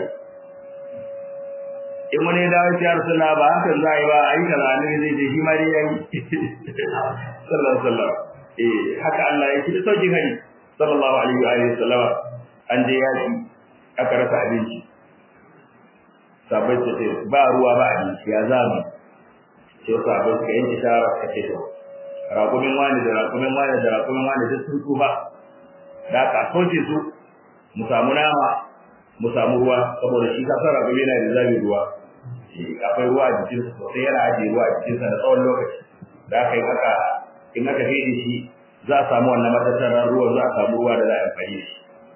Speaker 2: in wani da ya Rasulullah ba hakan za yi ba ai kaza annabi zai ce shi ma dai yayi sallallahu alaihi wasallam eh haka Allah ya da saukin hali sallallahu alaihi wa alihi wasallama an je yaki aka rasa abinci sabai ce ba ruwa ba abinci ya zamu sai sabai suka yanke shawara suka ce to raƙumin wani da raƙumin wani da raƙumin wani duk sun tsufa da aka soke su mu samu nama mu samu ruwa saboda shi ka san raƙumi yana da zabi ruwa akwai ruwa a jikinsa sosai yana ajiye ruwa a jikinsa da tsawon lokaci da aka yi haka in aka fede shi za a samu wannan matattarar ruwan za a samu ruwa da za a amfani da shi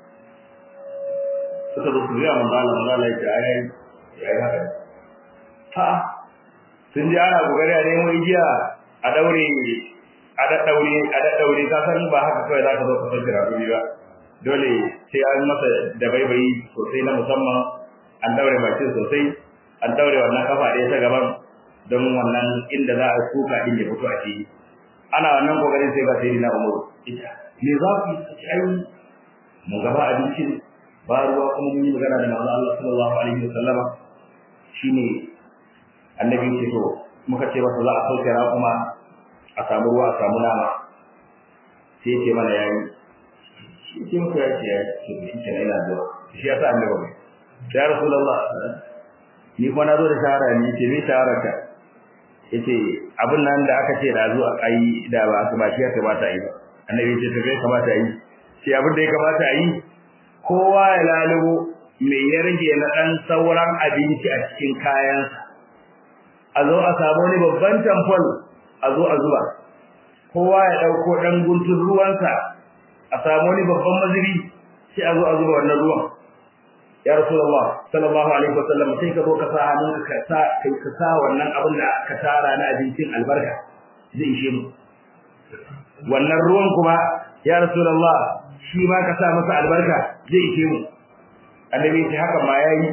Speaker 2: suka zo su riya manzala manzala ya ce ai ya yi haka ha sun ji ana kokari a nemo igiya a daure a daddaure a daddaure ka san ba haka kawai za ka zo ka sauke rakumi ba dole sai an masa da baibayi sosai na musamman an daure bakin sosai an daure wannan kafa ɗaya ta gaban don wannan inda za a suka din ya fito a ciki ana wannan kokarin sai ga sai na umuru ita me za ku yi ai mu gaba abincin ba ruwa kuma mun yi magana da manzo Allah sallallahu alaihi wasallama shine annabi ce to muka ce masa za a sauke kuma a samu ruwa a samu nama sai ya ce mana yayi shi ce muka ya ce ya ce shi ke ina zuwa shi ya sa annabi ya rasulullah ni kuma na zo da shahara ni ce me shahara ka yace abin nan da aka ce da zuwa ai da ba ba shi ya kamata yi ba annabi ce to kai kamata yi sai abin da ya kamata yi kowa ya lalubo me ya rage na dan sauran abinci a cikin kayansa a zo a samu wani babban tamfol a zo a zuba kowa ya dauko dan guntun ruwansa a samu wani babban mazubi sai a zo a zuba wannan ruwan ya rasulullah sallallahu alaihi wasallam sai ka zo ka sa hannun ka sa kai ka sa wannan abin da ka tara na abincin albarka zai ishe mu wannan ruwan kuma ya rasulullah shi ma ka sa masa albarka zai ishe mu annabi sai haka ma yayi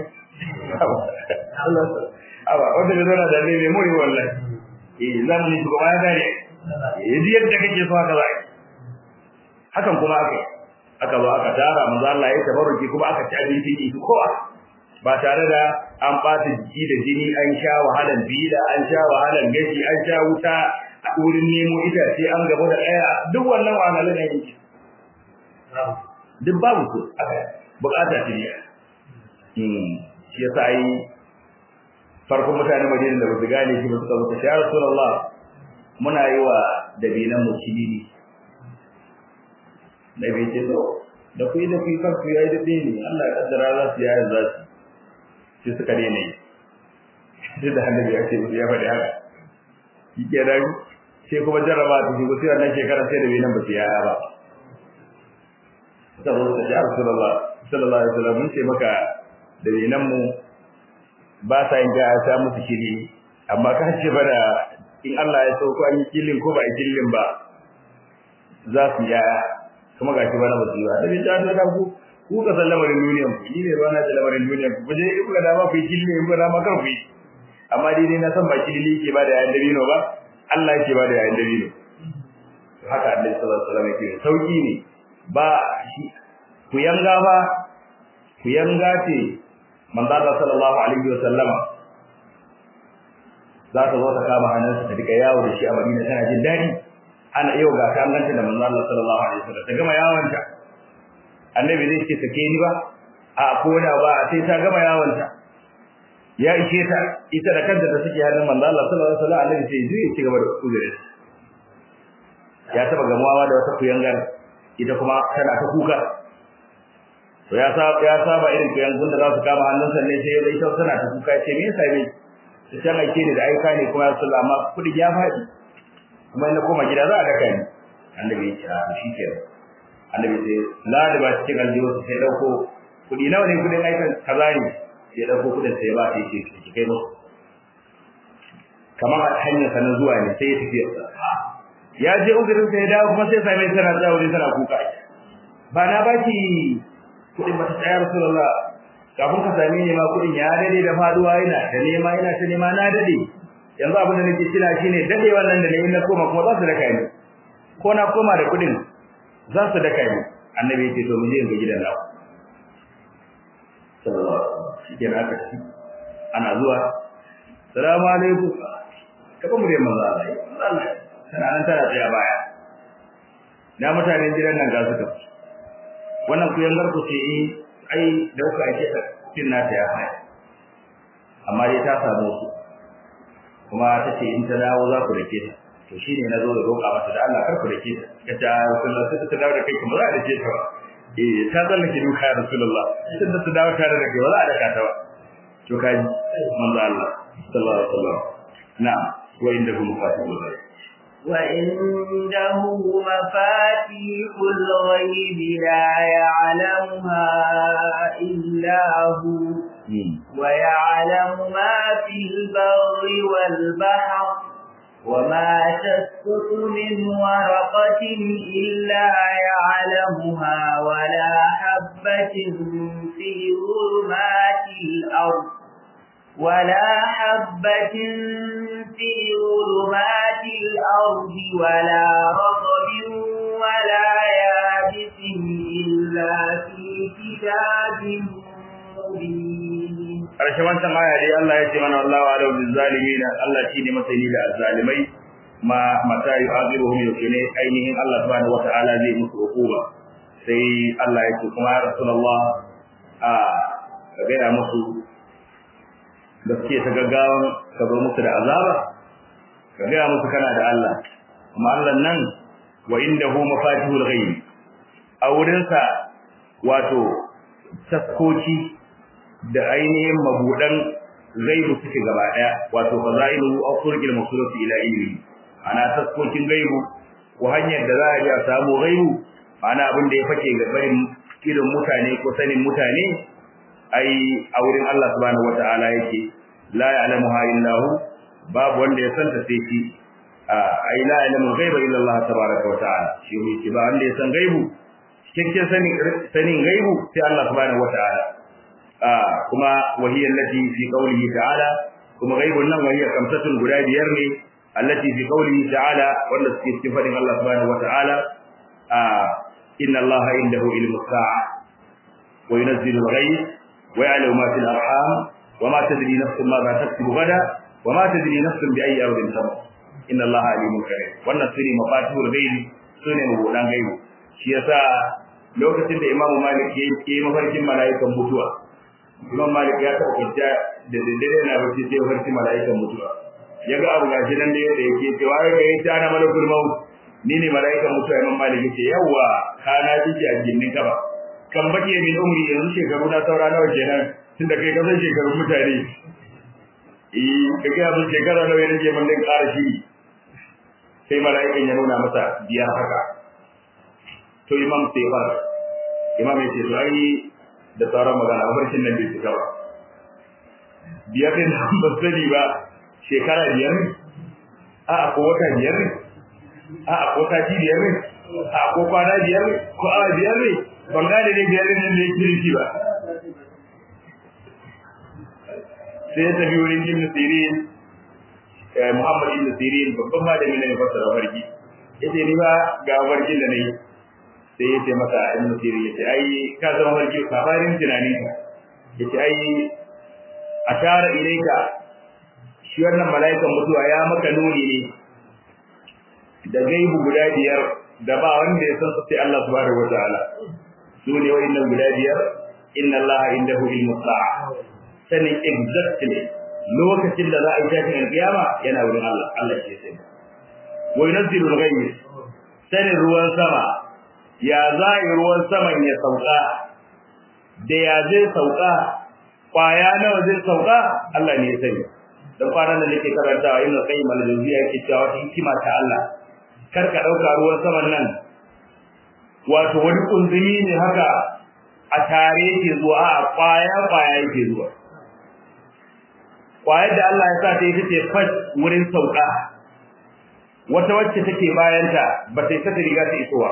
Speaker 2: Allah aba wanda da zana da ne mai muri wallahi eh zan ni kuma ya gane yaji yadda kake so haka zai hakan kuma aka aka zo aka tara manzo Allah ya tabarruki kuma aka ci abinci ne kowa ba tare da an bata jiki da jini an sha wahalan bida an sha wahalan gashi an sha wuta a wurin nemo itace an gaba da daya duk wannan wahalan ne yake duk babu su aka bukata ce ne hmm shi yasa yi farkon mutane Madina da basu gane shi ba suka zo ya Rasulullah muna yi wa dabinan mu cilili nabi ce to da ku da ku kan ku yayi dade ne Allah ya kaddara za su yayi za su sai suka daina yi sai da annabi ya ce ya faɗi haka yake da sai kuma jarraba ta shigo sai wannan shekara sai da bai nan ba su yaya ba saboda da ya Rasulullah sallallahu alaihi wasallam mun ce maka da nan mu ba sa yin ga ta musu shiri amma ka ce bada in Allah ya so ko an yi killin ko ba yi killin ba za su yaya kuma gashi bana ba su yi ba da ta ta ku ku ka san lamarin duniyan ku ni ne ba na da lamarin duniyan ku je in ka dama ku yi killin in ka dama kar ku yi amma dai dai na san ba kilili yake ba da yayin dabino ba Allah yake ba da yayin dabino haka Annabi sallallahu alaihi wasallam yake sauki ne ba ku yanga ba ku yanga ce manzo Allah sallallahu alaihi wasallam za ta zo ta kama hannunsa ta dika yawo da shi a Madina tana jin dadi ana yau ga ta ganta da manzo Allah sallallahu alaihi wasallam ta gama yawonta annabi zai ce sake ni ba a koda ba sai ta gama yawonta ya ishe ta ita da kanta da suke hannun manzo Allah sallallahu alaihi wasallam annabi sai ya ci gaba da uzuri ya taba gamawa da wata kuyangar ita kuma tana ta kuka to ya saba ya saba irin kuyangun da za su kama hannunsa ne sai ya ita tana ta kuka ce me yasa ne sai an aike ni da aika ne kuma ya sallah amma kudi ya faɗi kuma ina koma gida za a daka ni annabi ya ce a shi ke annabi sai la da ba cikin aljihu sai dauko kudi nawa ne kudin aikan kaza ne sai dauko kudin sai ba sai ce ki kai musu kamar a hanyar sa na zuwa ne sai ya tafi ya je uzurin sai ya dawo kuma sai sai mai tana tsawo ne tana kuka ba na baki kudin ba ta tsaya rasulullah kafin ka same ni ma kudin ya dade da faduwa ina da nema ina ta nema na dade yanzu abin da nake kira shine dade wannan da nayi na koma kuma za su daka ni ko na koma da kudin za su daka ni annabi ya ce to mu je ga gidan nawa sallallahu alaihi wasallam shikenan aka ci ana zuwa salamu alaikum kaba mu manzo Allah Allah tana nan tana tsaya baya da mutanen gidan nan ga su ka wannan ku yangar ku ce eh ai da kuka ake cin nata ya haya amma dai ta samu su kuma ta ce in ta dawo za ku dake ta to shine nazo da roƙa mata da Allah kar ku dake ta kace Rasulullah sai ta dawo da kai kuma za a dake ta eh ta zallake duka ya Rasulullah sai ta dawo tare da kai wala a daka ta ba to kaji manzo Allah sallallahu alaihi wasallam na'am wa indahu mafatihul ghaib
Speaker 1: وعنده مفاتيح الغيب لا يعلمها إلا هو ويعلم ما في البر والبحر وما تسقط من ورقة إلا يعلمها ولا حبة في ظلمات الأرض ولا حبة في ظلمات الأرض ولا رطب ولا يابس إلا في كتاب مبين
Speaker 2: ƙarshen wancan aya dai Allah ya ce mana wallahu ala bil zalimin Allah shine masani da azzalimai ma mata yu'azibuhum yakune ainihin Allah subhanahu wata'ala zai musu hukuma sai Allah ya ce kuma ya rasulullah a ga ya musu da suke ta gaggawan ka zo musu da azaba ka ga musu kana da Allah kuma Allah nan wa indahu mafatihul ghaib a wurinsa wato taskoki da ainihin mabudan gaibu suke gaba daya wato fazailu aw turqil mawsulati ila ilmi ana taskokin gaibu ko hanyar da za a iya samu gaibu ana abin da ya fake ga barin irin mutane ko sanin mutane ai a wurin Allah subhanahu wataala yake la ya'lamuha illa hu babu wanda ya santa sai shi ai la ya'lamu ghaiba illa Allah tabaaraka wa ta'ala shi ne ba wanda ya san gaibu cikakken sanin sanin gaibu sai Allah subhanahu wataala kuma wahiyar lati fi qawlihi ta'ala kuma gaibun nan wahiyar kamsatun guda biyar ne allati fi qawlihi ta'ala wanda suke cikin fadin Allah subhanahu wa ta'ala inna Allah indahu ilmu sa'a wa yunzilu al-ghayb wa ya'lamu ma fil arham wa ma tadri nafsun ma taksubu gada wa ma tadri nafsun bi ayyi ardin tamut inna Allah alimun karim wannan sune mafatihul ghaib sune mabudan gaibu shi yasa lokacin da Imam Malik yayi mafarkin mala'ikan mutuwa Imam Malik ya taɓa kwanciya da daddare na bacci sai ya farki mala'ikan mutuwa. Ya ga abu gashi nan da yadda yake cewa ya ga yace ana malakul maut ni ne mala'ikan mutuwa Imam Malik yace yawa kana jiki a jinnin ka ba kan bake min umri yanzu shekaru na saura nawa kenan tunda kai kasan shekarun mutane eh kage abin shekara nawa ya rage mun din ƙara shi sai mala'ikan ya nuna masa biyar haka to imam sai fara imam ya ce to ai da sauran magana mafarkin nan bai cika ba biyar din nan ba sani ba shekara biyar ne a ko wata biyar ne a ko sati biyar ne a ko kwana biyar ne ko awa biyar ne ban gane ne biyar ne nan da yake nufi ba sai ya tafi wurin ibn sirin muhammad ibn sirin babban malami ne fassara farki yace ni ba ga farkin da nayi sai ya ce masa ibn sirin yace ai ka zama farki kabarin tunanin ka yace ai ashara ilaika shi wannan mala'ikan mutuwa ya maka nuni ne da gaibu guda biyar da ba wanda ya san su sai Allah subhanahu wataala su ne wa'annan guda biyar inna Allah indahu ilmu sa'a sanin exactly lokacin da za a yi tashin alkiyama yana wurin Allah Allah ke sai wa yunzilu al-ghayb sanin ruwan sama ya za yi ruwan saman ya sauka da ya zai sauka kwaya nawa zai sauka Allah ne ya sani dan kwanan da nake karantawa ibn qayyim al-jawziyya yake cewa wata hikima ta Allah kar ka dauka ruwan saman nan wato wani kunzumi ne haka a tare yake zuwa a kwaya kwaya yake zuwa kwayar da Allah ya sa ta ita ce fat wurin sauka wata wacce take bayanta ba ta isa ta riga ta isowa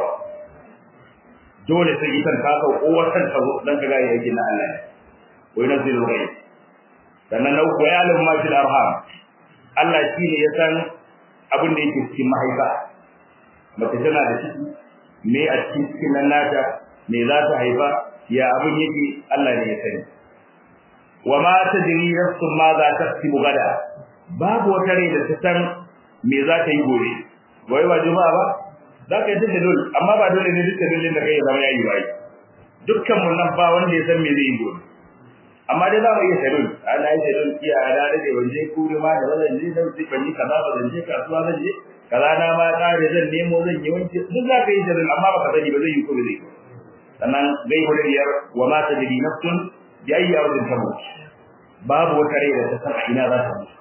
Speaker 2: dole sai ita ta sauko wata ta zo dan kaga yake na Allah wai nazilu ghaib sannan na uku ya alim ma fil arham Allah shi ne ya san abin da yake cikin mahaifa mace tana da ciki me a cikin cikin nan nata me za ta haifa ya abin yake Allah ne ya sani wa ma tadri nafsun ma za ta tsibu gada babu wata rai da ta san me za ta yi gobe wai ba juma'a ba za ka yi ta dole amma ba dole ne dukkan dalilin da kai ya zama yayi bai dukkan mun nan ba wanda ya san me zai yi gobe amma dai za mu iya sadun ana yi sadun iya da da ban je kuri ma da zan je dan sai ban yi kaza ba zan je kasuwa zan je kaza na ma kare zan nemo zan yi wanke duk za ka yi sadun amma baka sani ba zai yi ko zai sannan zai hudu biyar wa ma tadri nafsun bi ayyi ardin tamut babu wata rai da ta san a ina za ta mutu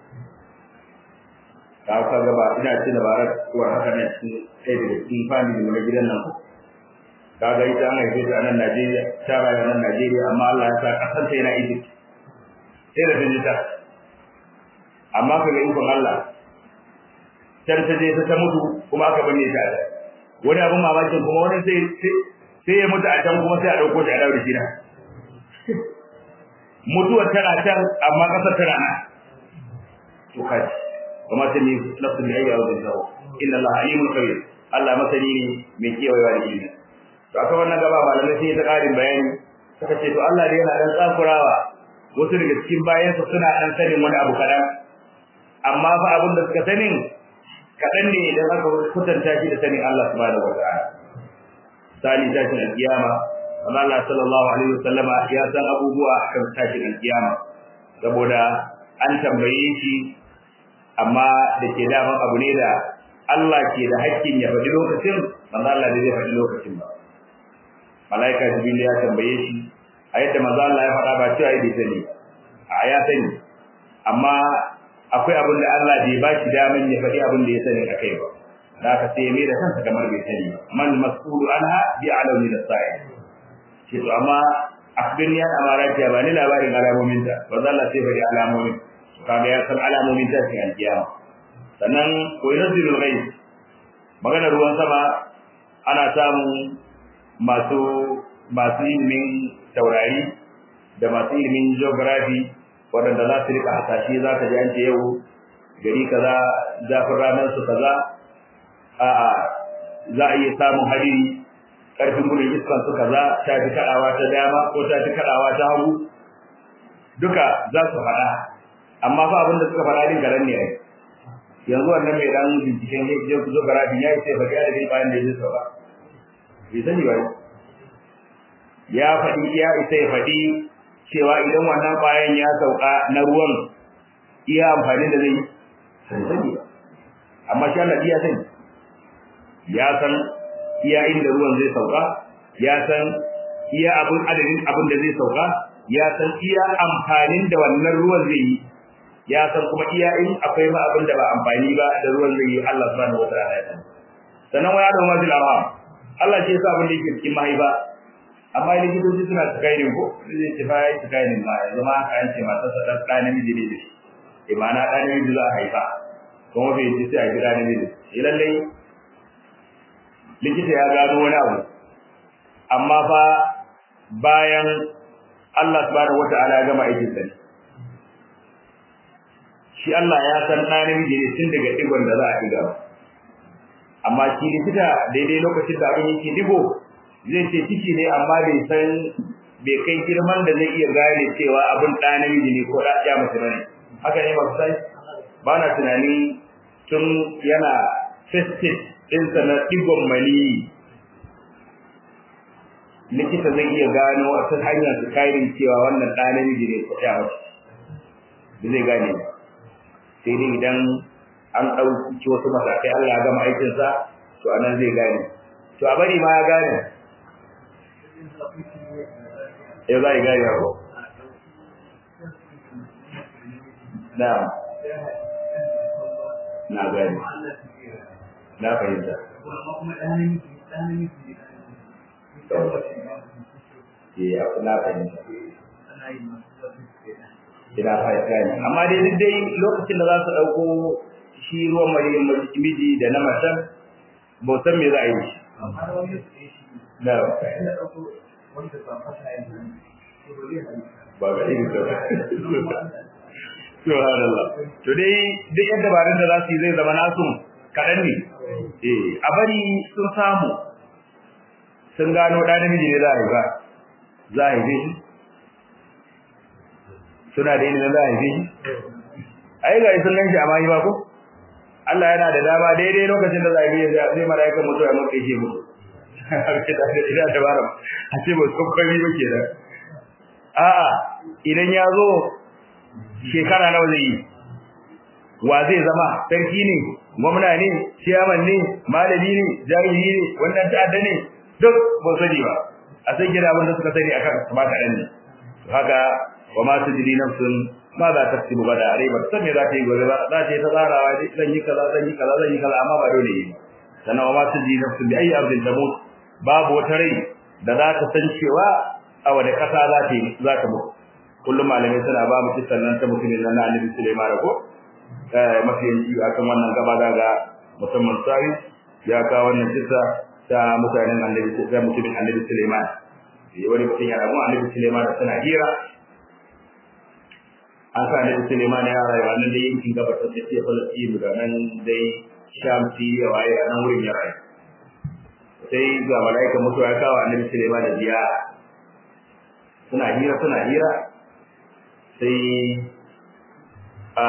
Speaker 2: ka ka ga ba ina ce da barar ko haka ne sai da cikin family mu na gidan nan ko kaga ita an haife ta a nan Najeriya ta rayu a nan Najeriya amma Allah ya sa kasar ta yana Egypt sai da tunji ta amma kaga ikon Allah can ta je ta mutu kuma aka binne ta wani abin mamakin kuma wani sai sai ya mutu a can kuma sai a dauko shi a dawo da shi na mutuwar tana can amma kasar tana nan to kai kuma sai ni nafsu bi ayyi ardin tawo inna Allah alimul khabir Allah masani ne mai kiyayewa da ilimi to aka wannan gaba malamai sai ta karin bayani suka ce to Allah dai yana dan tsakurawa wasu daga cikin bayansa suna dan sanin wani abu kadan amma fa abin da suka sanin kadan ne idan aka kutanta shi da sanin Allah subhanahu wataala sali tashin alkiyama Allah sallallahu alaihi wasallam ya san abubuwa kan tashin alkiyama saboda an tambaye shi amma da ke daman abu ne da Allah ke da hakkin ya faɗi lokacin manzo Allah ne zai faɗi lokacin ba malaika jibril ya tambaye shi a yadda manzo Allah ya faɗa ba cewa bai sani a ya sani amma akwai abin da Allah bai ba shi daman ya faɗi abin da ya sani akai ba da aka sai mai da kansa kamar bai sani ba man mas'ulu anha bi alami da sa'i ce to amma akhbirni an amarati ba ni labarin alamomin ta manzo Allah sai faɗi alamomin kaga ya san alamomin ta cikin alkiyama sannan ko yanzilul ghaib magana ruwan sama ana samun masu masu ilimin taurari da masu ilimin geography waɗanda za su rika hasashe za ka ji an ce yau gari kaza zafin ranar su kaza a'a za a iya samun hadiri ƙarfin gudun iskan su kaza ta fi kaɗawa ta dama ko ta fi kaɗawa ta hagu duka za su faɗa amma fa abin da suka faɗa din garan ne ai yanzu wannan mai dan binciken geography ya yi sai faɗi adadin bayan da ya zai sauka bai sani ba ya faɗi ya isa ya faɗi cewa idan wannan ƙwayan ya sauka na ruwan iya amfani da zai sai sani ba amma shi Allah iya sani ya san iya inda ruwan zai sauka ya san iya abin adadin abin da zai sauka ya san iya amfanin da wannan ruwan zai yi ya san kuma iya in akwai ma abin da ba amfani ba da ruwan zai yi Allah subhanahu wataala ya san sannan waya da mazil arham Allah ce yasa abin da yake cikin mahaifa amma likitoci suna tsakainin ko zai ce fa yayi tsakainin ma yanzu ma aka yance mata sa dan ɗan namiji ne shi imana ɗan namiji za a haifa kuma bai ji sai a gida namiji eh lallai likita ya gano wani abu amma fa bayan Allah subhanahu wata'ala ya gama aikin sa shi Allah ya san ɗan namiji ne tun daga digon da za a diga amma shi likita daidai lokacin da abin yake digo zai ce ciki ne amma bai san bai kai girman da zai iya gane cewa abin ɗan namiji ne ko ɗan ya mace bane haka ne ba sai ba na tunani tun yana festive ɗinsa na digon maniyi likita zai iya gano wata hanyar su kairin cewa wannan ɗa namiji ne ko ya mace ba zai gane ba sai dai idan an ɗauki wasu matakai Allah ya gama aikinsa to a nan zai gane to a bari ma ya gane ya za yi gane ko na na gane na fahimta ya na fahimta ina fahimta ne amma dai duk dai lokacin da za su ɗauko shi ruwan mai miji da na matan ba san me za a yi na ba ga irin da subhanallah to dai duk yadda barin da za su yi zai zama nasu kaɗan ne eh a bari sun samu sun gano ɗan namiji ne za a yi ba za a yi suna da ilimin za a haife shi ai ga sun ganshi amma yi ba ko Allah yana da dama daidai lokacin da za a yi sai mala'ikan mutuwa ya mutu yake mutu ina da bara a ce ba su kwami ba ke da a'a idan ya zo shekara nawa zai yi wa zai zama sarki ne gwamna ne ciyaman ne malami ne jami'i ne wannan ta'adda ne duk ba sani ba a san gida abin da suka sani akan ba kaɗan ne haka wa ma tadri nafsun ma za ta tsibu bada are ba san me za ta yi gobe ba za ta yi ta tsarawa dai zan yi kaza zan yi kaza zan yi kaza amma ba dole yi sannan wa ma tadri nafsun bi ayi ardin tamut babu wata rai da za ta san cewa a wani kasa za ta yi za ta mutu kullum malamai suna ba mu kisan nan ta mutumin nan na Annabi Sulaiman ko eh mafi yanci akan wannan gaba daga musamman sai ya kawo wannan kisa ta mutanen Annabi ta mutumin Annabi Sulaiman wani mutum ya rabu Annabi Sulaiman suna hira an sa da Suleiman ya rayu a nan da yankin gabas da take Palestine da nan dai Sham ya waye a nan wurin ya rayu sai ga malaika mutuwa ya kawo Annabi Suleiman da ziyara suna hira suna hira sai a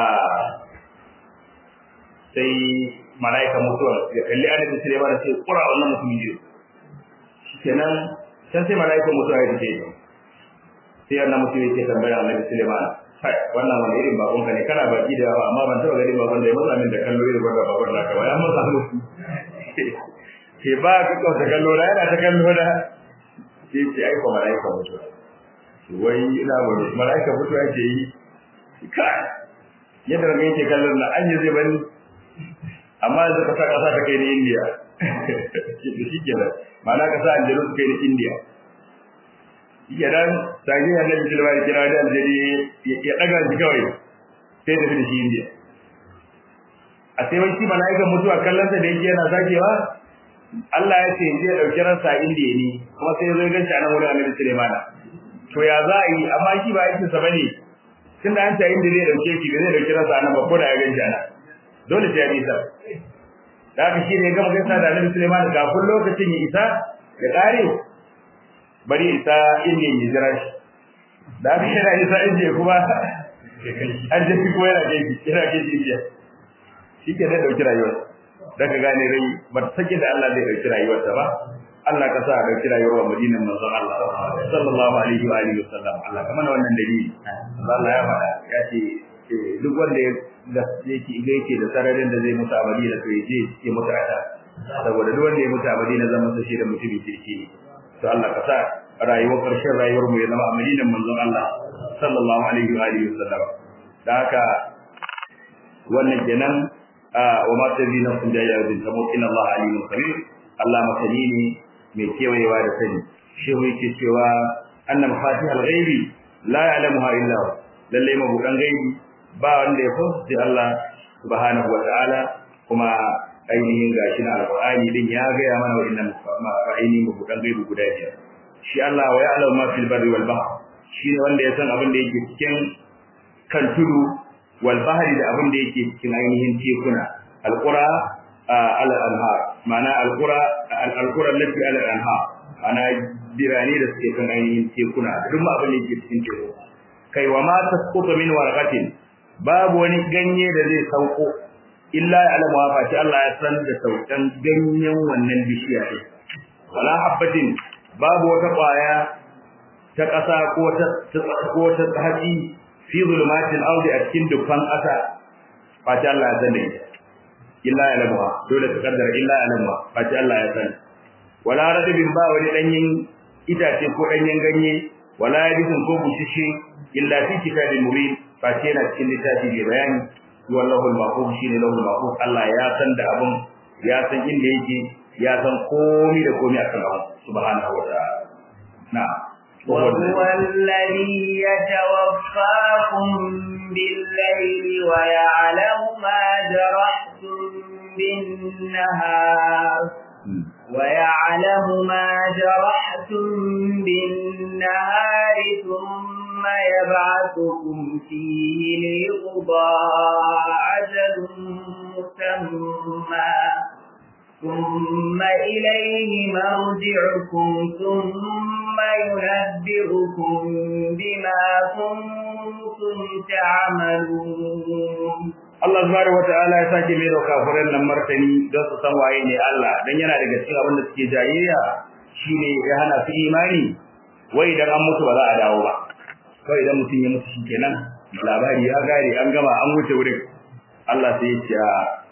Speaker 2: sai malaika mutuwa ya kalli Annabi Suleiman da sai kura wannan mutumin ne shikenan sai sai malaika mutuwa ya tafi sai annabi mutum yake tambaya Annabi Suleiman kai wannan wani irin bakon ka ne kana baki da yawa amma ban taba ganin bakon da ya matsa min da kallo irin wanda bakon naka ba ya matsa mu ke ba ka kawo ta kallo da yana ta kallo da ke ce ai ko malaika mutu wai ina wani malaika mutu ake yi kai yadda ga yake kallon na anya zai bani amma yanzu ka sa kasa ta kai ni India shi kenan ma'ana ka sa aljanu su kai ni India kenan sai ya nabi sallallahu alaihi wasallam da aljani ya daga shi kawai sai da shi indiya a sai wai shi malaikan mutuwa kallon sa da yake yana zakewa Allah ya ce zai dauki ransa indiya ne kuma sai ya zo ganci a nan wurin Annabi Sulaiman to ya za a yi amma shi ba aikin sa bane tunda an ta indiya zai dauke shi zai dauki ransa nan ba ko da ya ganci ana dole sai ya bi sa da haka shi ne ya gama gaisa da Annabi Sulaiman kafin lokacin ya isa ya kare bari isa inda ya jira shi da aka yana isa inda kuma an je shi kuma yana kai shi yana kai shi inda shi ke da dauki rayuwar da ka gane rai ba ta sake da Allah zai dauki rayuwarsa ba Allah ka sa a dauki rayuwar Madinan manzon Allah sallallahu alaihi wa alihi wasallam Allah kamar wannan dalili Allah ya faɗa ya ce duk wanda ya yake yake da sararin da zai mutu a Madina to ya je ya mutu a ta saboda duk wanda ya mutu a Madina zan masa shi da mutumin kirki ne to Allah ka sa rayuwar ƙarshen rayuwar mu ya zama a madinan manzon Allah sallallahu alaihi wa alihi wasallam da haka wannan kenan wa ma tadri nafsun da ya bin tamut inna Allah alimun khabir Allah masani ne mai kewayewa da sani shehu yake cewa anna mafatihal ghaibi la ya'lamuha illa hu lalle mabudan gaibi ba wanda ya fahimci Allah subhanahu wa ta'ala kuma ainihin gashi na alqur'ani din ya ga ya mana wa'annan ainihin mabudan gaibi guda biyar shi Allah wa ya'lamu ma fil barri wal bahr shi ne wanda ya san abin da yake cikin kan tudu wal bahri da abin da yake cikin ainihin tekuna alqura al anhar ma'ana alqura al qura allati al anhar ana birane da suke kan ainihin tekuna duk ma abin da yake cikin teku kai wa ma tasqutu min warqatin babu wani ganye da zai sauko illa ya'lamu wa fati Allah ya san da saukan ganyen wannan bishiya din wala habbatin babu wata kwaya ta ƙasa ko ta ko ta haji fi zulumatin ardi a cikin dukkan ƙasa fati Allah ya sani illa ya lamuha dole ka kaddara illa ya lamuha fati Allah ya sani wala radibin ba wani danyen itace ko danyen ganye wala yabisun ko bushishi illa fi kitabin mubin fati yana cikin littafi mai bayani wallahu al-mahfuz shine lahu al-mahfuz Allah ya san da abun ya san inda yake ya san komai da komai akan abu subhanahu wa ta'ala na'am
Speaker 1: وهو الذي يتوفاكم بالليل ويعلم ما جرحتم بالنهار ويعلم ما جرحتم بالنهار ثم يبعثكم فيه ليقضى أجل مسمى ثم إليه مرجعكم ثم ينبئكم بما كنتم تعملون
Speaker 2: Allah subhanahu wataala ya sake mai da kafiran nan martani don su san waye ne Allah dan yana daga cikin abin da suke jayayya shine ya hana su imani wai idan an mutu ba za a dawo ba kawai idan mutum ya mutu shikenan labari ya gare an gama an wuce wurin Allah sai ya ce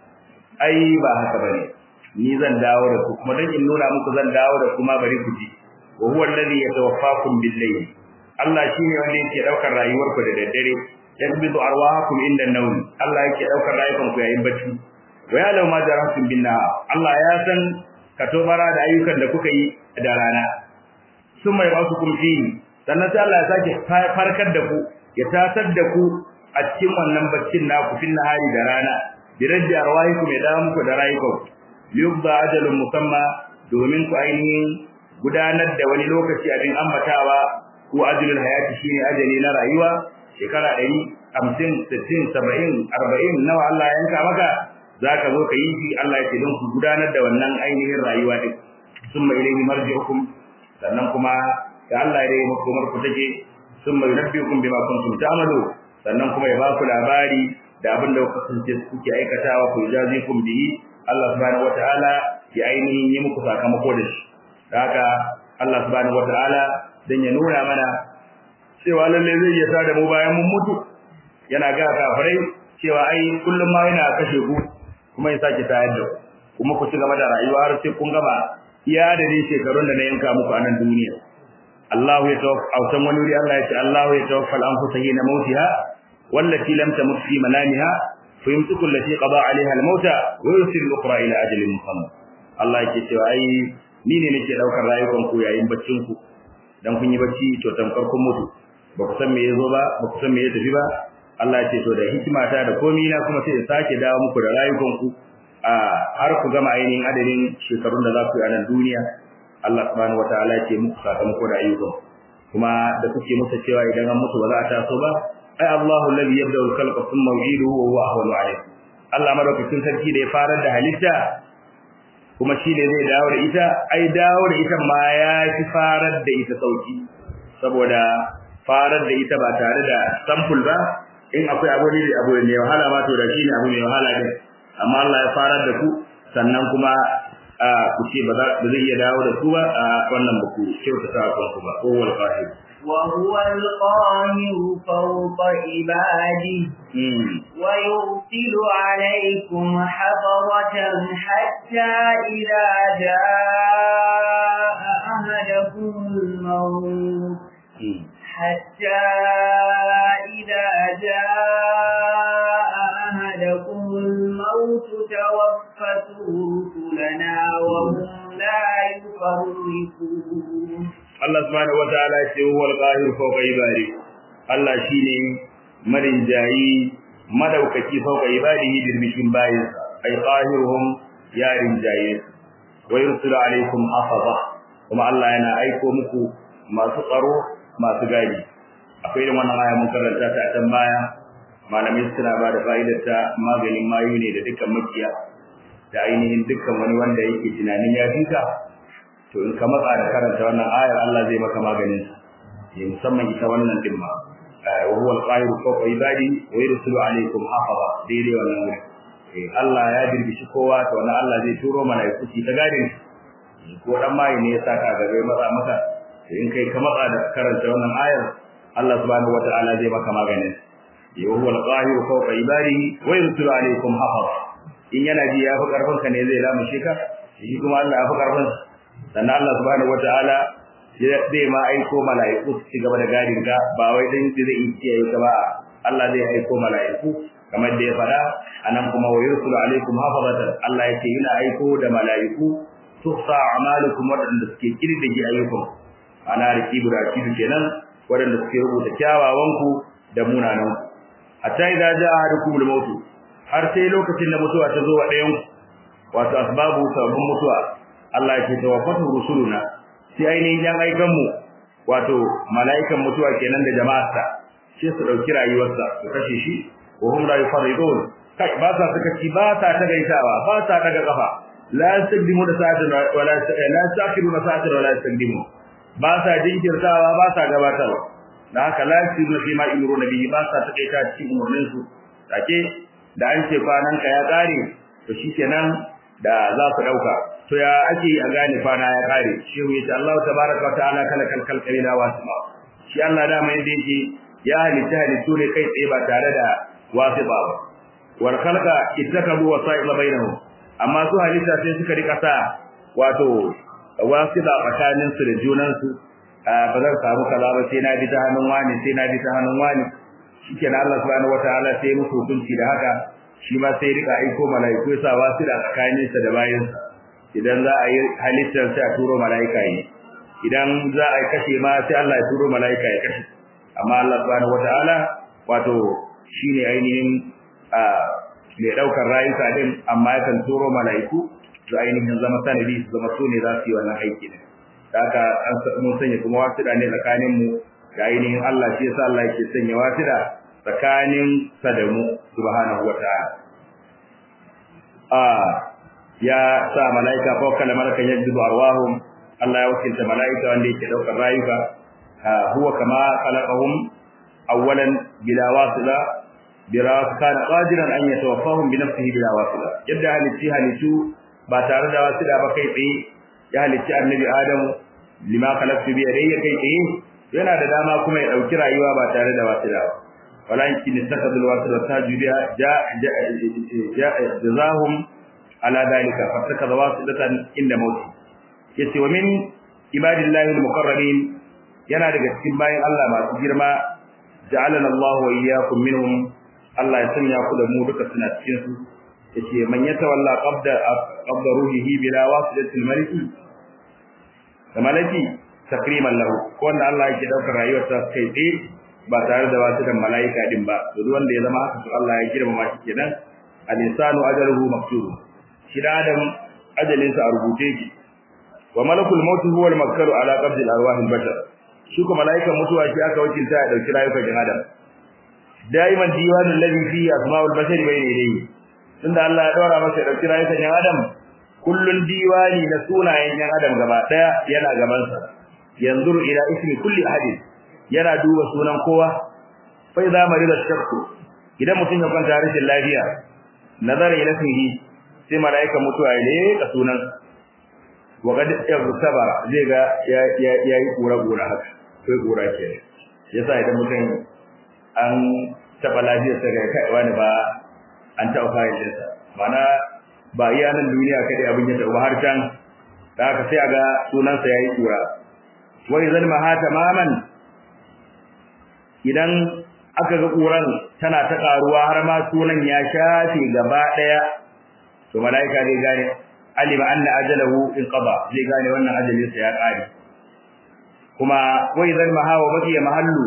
Speaker 2: ai ba haka bane ni zan dawo da ku kuma dan in nuna muku zan dawo da kuma bari ku ji wa huwa alladhi yatawaffakum bil-layl Allah shine wanda yake daukar rayuwarku da daddare yakbidu arwahakum inda an-nawm Allah yake daukar rayukanku yayin bacci wa ya law ma jarahtum bin Allah ya san katobara da ayyukan da kuka yi da rana summa yabasukum fihi sannan sai Allah ya sake farkar da ku ya tasar da ku a cikin wannan baccin naku fil nahari da rana bi raddi arwahikum ya dawo muku da rayukanku yubda ajalun musamma domin ku ainihin gudanar da wani lokaci abin ambatawa ko ajalul hayati shine ajali na rayuwa shekara 100 50 60 70 40 nawa Allah ya yanka maka zaka zo ka yi shi Allah ya ce don ku gudanar da wannan ainihin rayuwa din summa ilayhi marji'ukum sannan kuma da Allah ya yi muku ku take summa yunabbiukum bima kuntum ta'malu sannan kuma ya ba ku labari da abin da kuka kasance kuke aikatawa ku jazikum bihi Allah subhanahu wataala ya ainihin yi muku sakamako da shi haka Allah subhanahu wataala dan ya nuna mana cewa lalle zai iya tada mu bayan mun mutu yana ga kafirai cewa ai kullum ma yana kashe ku kuma ya sake tayar da kuma ku ci gaba da rayuwa har sai kun gama iya da ni shekarun da na yanka muku a nan duniya Allahu ya tawaffa a san wani wuri Allah ya ce Allahu ya tawaffa al-anfusa hina mautiha wallati lam tamut fi manamiha فيمسك التي قضى عليها الموت ويرسل الاخرى الى اجل مسمى Allah yake cewa ai ni ne nake daukar rayukan ku yayin baccin ku dan kun yi bacci to tamkar kun mutu ba ku san me yazo ba ba ku san me ya tafi ba Allah ya ce to da hikimata da komai na kuma sai ya sake dawo muku da rayukan ku a har ku gama ainihin adadin shekarun da za ku yi a nan duniya Allah subhanahu wataala ya ce muku sakamako da ayyukan kuma da kuke musu cewa idan an mutu ba za a taso ba ai Allahu alladhi yabda'u al-khalqa thumma yu'iduhu wa huwa ahwanu alayh Allah madaukakin sarki da ya farar da halitta kuma shi ne zai dawo da ita ai dawo da ita ma ya fi farar da ita sauki saboda farar da ita ba tare da sample ba in akwai abu ne abu ne wahala ma to da shi ne abu mai wahala din amma Allah ya farar da ku sannan kuma ku ce ba zai iya dawo da ku ba a wannan ba ku kyautata kanku ba ko wal qahir
Speaker 1: وهو القاهر فوق عباده ويرسل عليكم حفظة حتى إذا جاء أهدكم الموت حتى إذا جاء أهدكم الموت توفته رسلنا وهم لا يفرقون
Speaker 2: Allah subhanahu wataala ya ce huwal qahir fawqa ibadi Allah shine marin jayi madaukaki fawqa ibadihi birbishin bayin ay qahiruhum ya rinjaye wa yursilu alaikum hafaza kuma Allah yana aiko muku masu tsaro masu gadi akwai irin wannan aya mun karanta ta can baya malamai suna ba da fa'idar ta maganin mayu ne da dukkan makiya da ainihin dukkan wani wanda yake tunanin ya fika to in ka matsa da karanta wannan ayar Allah zai maka maganin ya musamman ita wannan din ma wa huwa al-qahiru fawqa ibadi wa yursilu alaykum hafaza daidai wannan wuri eh Allah ya dirbishi kowa to wannan Allah zai turo malaiku su ta gadin ko dan mai ne ya saka gabe matsa maka in kai ka matsa da karanta wannan ayar Allah subhanahu wataala zai maka maganin wa huwa al-qahiru fawqa ibadihi wa yursilu alaykum hafaza in yana ji ya fi karfin ka ne zai lamushe ka shi kuma Allah ya fi karfin sannan Allah subhanahu wataala zai ma aiko mala'iku su ci gaba da gadin ka ba wai dan zai yi kiyaye ka ba Allah zai aiko mala'iku kamar da ya faɗa anan kuma wa yursulu alaikum hafazatan Allah yake yana aiko da mala'iku tuhsa a'malukum wadanda suke kirdige ayyukan ana rikibu da kidu kenan wadanda suke rubuta kyawawan ku da munanan ku hatta idza jaa ahadukum al-maut har sai lokacin da mutuwa ta zo wa ɗayan wato asbabu sabbin mutuwa Allah ya ce tawaffatu rusuluna sai ainihin yan aikan mu wato mala'ikan mutuwa kenan da jama'arsa sai su dauki rayuwarsa su kashe shi wa hum la yufarridun kai ba sa suka ci ba sa ta gaitawa ba sa daga kafa la yastaqdimu da sa'atan wala la yastaqiru da sa'atan wala yastaqdimu ba sa jinkirtawa ba sa gabatarwa da haka la yasiru fi ma imru nabi ba sa ta kaita cikin umurnin su take da an ce kwanan ka ya kare to shikenan da za su dauka to ya ake a gane kwana ya kare shehu yace Allah tabaaraka wa ta'ala kala kalkal kalila wasma shi Allah da mai da yake ya halitta halittu ne kai tsaye ba tare da wasiba ba wal khalqa ittakabu wasa'ila bainahum amma su halitta sai suka rika sa wato wasiba tsakanin su da junan su ba zan samu kaza ba sai na bi ta hannun wani sai na bi ta hannun wani shikenan Allah subhanahu wataala sai musu hukunci da haka shi ma sai rika aiko mala'iku ya sa wasila tsakanin sa da bayansa idan za a yi halittar sai a turo mala'ika yi idan za a kashe ma sai Allah ya turo mala'ika ya kashe amma Allah subhanahu wataala wato shine ainihin a mai daukar rayuka din amma yakan turo mala'iku su ainihin zama sanadi su zama su ne za su yi wannan aiki din haka an mun sanya kuma wasida ne tsakanin mu da ainihin Allah shi yasa Allah yake sanya wasida tsakanin sa da mu subhanahu wataala a ya sa malaika ko kana malakan yajibu arwahum Allah ya wakilta malaika wanda yake daukar rayuka huwa kama khalaqahum awwalan bila wasila bila kana qadiran an yatawaffahum bi nafsihi bila wasila yadda halitti halittu ba tare da wasila ba kai tsaye ya halitti annabi adamu lima khalaqtu bi yadayya kai tsaye yana da dama kuma ya dauki rayuwa ba tare da wasila ba walakin istakadul wasila tajudiya ja jazahum ala dalika fatakaza wasilatan inda mauti yace wa min ibadillahi almuqarrabin yana daga cikin bayin Allah masu girma ja'alana Allah wa iyyakum minhum Allah ya sanya ku da mu duka suna cikin su yace man yatawalla qabda qabda ruhihi bila wasilatil maliki da malaki takriman lahu ko wanda Allah yake daukar rayuwar ta kai tsaye ba tare da wasu da malaika din ba to duk wanda ya zama haka to Allah ya girmama shi kenan al-insanu ajaluhu maktub shi da adam ajalinsa a rubuce shi wa malakul maut huwa al-makkaru ala qabd al-arwah al-bashar shi ko malaikan mutuwa shi aka wakilta ya dauki rayukan ɗan adam daiman diwanul ladhi fi asma'ul bashar bayna yadayhi tunda Allah ya daura masa ya dauki rayukan ɗan adam kullun diwani na sunayen ɗan adam gaba daya yana gaban sa yanzuru ila ismi kulli ahadin yana duba sunan kowa fa idza marida shakku idan mutum ya kwanta rashin lafiya nazara ila ismihi sai malaika mutuwa ne ka sunan wa kad sabara zai ga yayi kura kura haka kai kura ke yasa idan mutum an taba lafiyar sa ga kai wani ba an taba fayil ɗinsa mana ba iya nan duniya kadai abin ya taba har can da haka sai a ga sunansa yayi kura wai zan maha tamaman idan aka ga kuran tana ta karuwa har ma sunan ya shafe gaba daya to malaika zai gane alima anna ajalahu inqada zai gane wannan ajalin sa ya kare kuma wai zan maha wa baqiya mahallu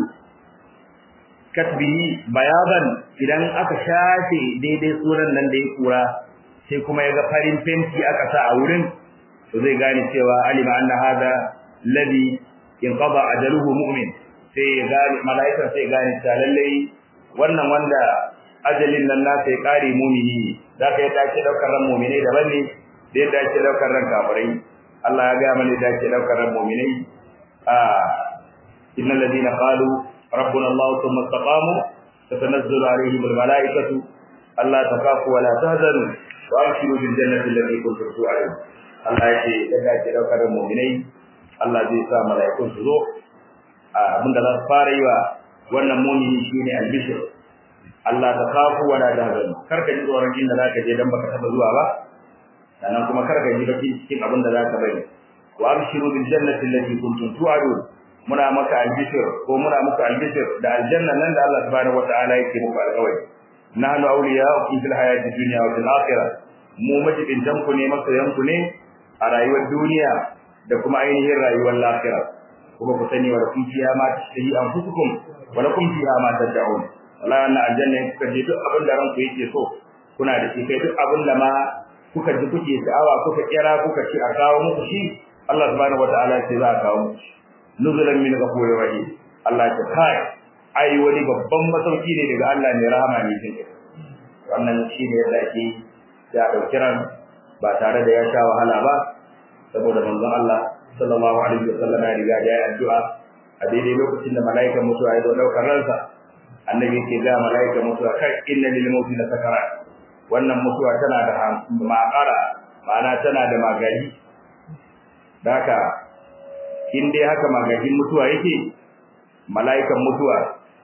Speaker 2: katbihi bayadan idan aka shafe daidai sunan nan da ya kura sai kuma ya ga farin fenti aka sa a wurin to zai gane cewa alima anna hada ladhi inqada ajaluhu mu'min sai ya gane mala'ikan sai gane ta lalle wannan wanda ajalin nan nasa ya kare mu'mini da ka yadda ake daukar ran mu'minai daban ne da yadda ake daukar ran kafirai Allah ya ga mana da ake daukar ran mu'minai a innal ladina qalu rabbuna Allah thumma istaqamu tatanazzalu alaihim almala'ikatu alla takafu wa la tahzanu wa abshiru bil jannati allati kuntum tu'adun Allah ya ce yadda ake daukar ran mu'minai Allah zai sa mala'ikun su zo abinda za su fara yi wa wannan mumini shine albishir Allah ta kafu wa la tahzan karka ji tsoron inda zaka je dan baka taba zuwa ba sannan kuma karka ji baki cikin abin da zaka bari wa abshiru bil jannati allati kuntum tu'adun muna maka albishir ko muna muku albishir da aljanna nan da Allah subhanahu wataala yake muku alƙawari nahnu awliya'ukum fil hayati dunya wa fil akhirah mu majibin ku ne masoyan ku ne a rayuwar duniya da kuma ainihin rayuwar lafiya kuma ku sani wa lakum fiha ma tashtahi anfusukum wa lakum fiha ma tad'un wallahi wannan aljanna in kuka je duk abin da ranku yake so kuna da shi kai duk abin da ma kuka ji kuke sha'awa kuka kira kuka ci a kawo muku shi Allah subhanahu wataala sai za a kawo muku shi nuzulan min ghafurir rahim Allah ya kai ai wani babban masauki ne daga Allah ne rahama ne kin wannan shi ne yadda ake ya dauki ran ba tare da ya sha wahala ba saboda manzon Allah sallallahu alaihi wasallam ya riga ya yi addu'a a daidai lokacin da mala'ikan mutuwa ya zo daukar ransa annabi ke ga mala'ikan mutuwa kai inna lil mauti la sakarat wannan mutuwa tana da ma'ara ma'ana tana da magari daka in dai haka magagin mutuwa yake mala'ikan mutuwa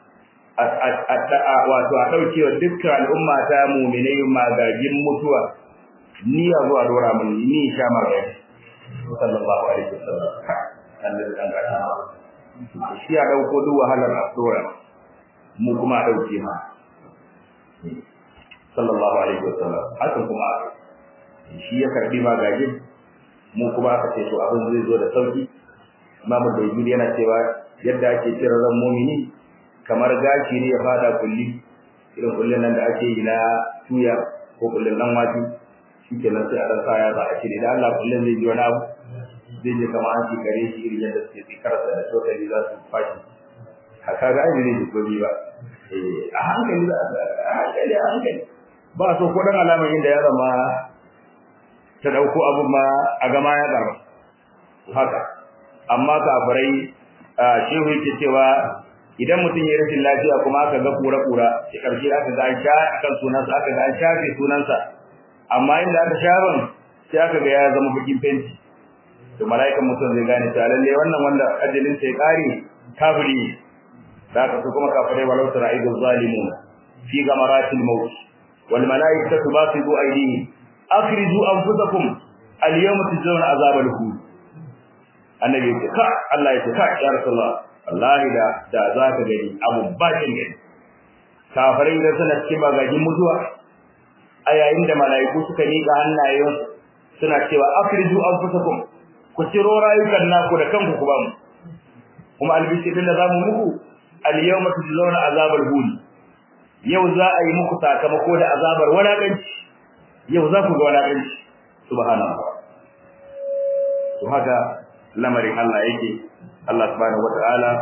Speaker 2: wato a ɗaukewa dukkan al'umma ta muminai magagin mutuwa ni ya zuwa dora mun ni sha magagi sallallahu alaihi wasallam annabi dan gata shi ya dauko duk wahalar asura mu kuma a dauke ma sallallahu alaihi wasallam hakan kuma shi ya karbi magagin mu kuma aka ce to abin zai zo da sauki imamu bayyid yana cewa yadda ake kira ran mu'mini kamar gashi ne ya fada kulli irin kullun nan da ake yi na tuya ko kullun nan wati shikenan sai a dan sa ya za a cire da Allah kullun zai ji wani abu zai je kamar an kare shi irin yadda suke tsikarsa da tokali za su fashi haka ga ai ne gobe ba eh a hankali a hankali a hankali ba so ko dan alamar inda ya zama ta dauko abu ma a gama ya karba haka amma kafirai shehu yake cewa idan mutum ya rashin lafiya kuma aka ga kura-kura shi karshe aka ga an sha akan sunansa aka ga an shafe sunansa amma inda aka shaban sai aka ga ya zama bakin fenti to mala'ikan mutum zai gane ta lalle wannan wanda ajalin sai kare kafiri da ka kuma kafirai walau tara aidu zalimun fi gamaratil maut wal mala'ikatu basidu aydihim akhriju anfusakum al yawma tujzauna azabal hud annabi ya ce ka Allah ya ce ka ya rasulullah wallahi da da zaka gani abu bakin gani kafirai da suna cikin magagin mutuwa a yayin da mala'iku suka miƙa hannayen suna cewa afriju anfusakum ku ciro rayukan naku da kanku ku bamu kuma albishirin da zamu muku al-yawma tujzauna azabal hun yau za a yi muku sakamako da azabar walakanci yau za ku ga walakanci subhanallah to haka lamarin Allah yake Allah subhanahu wataala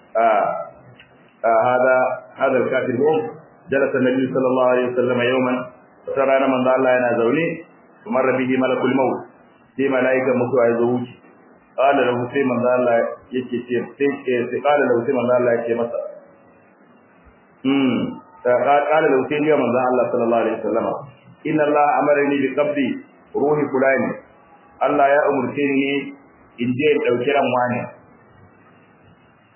Speaker 2: hada hada al-kafir hum jalasa an-nabi sallallahu alaihi wasallam yawman sarana man Allah yana zaune kuma rabihi malakul maut sai malaika mutuwa ya zo wuce qala lahu sai man Allah yake ce sai sai qala lahu sai man Allah yake masa hmm qala lahu sai ya man Allah sallallahu alaihi wasallam inna Allah amarni bi qabdi ruhi fulani Allah ya umurce ni in je in dauki ran wani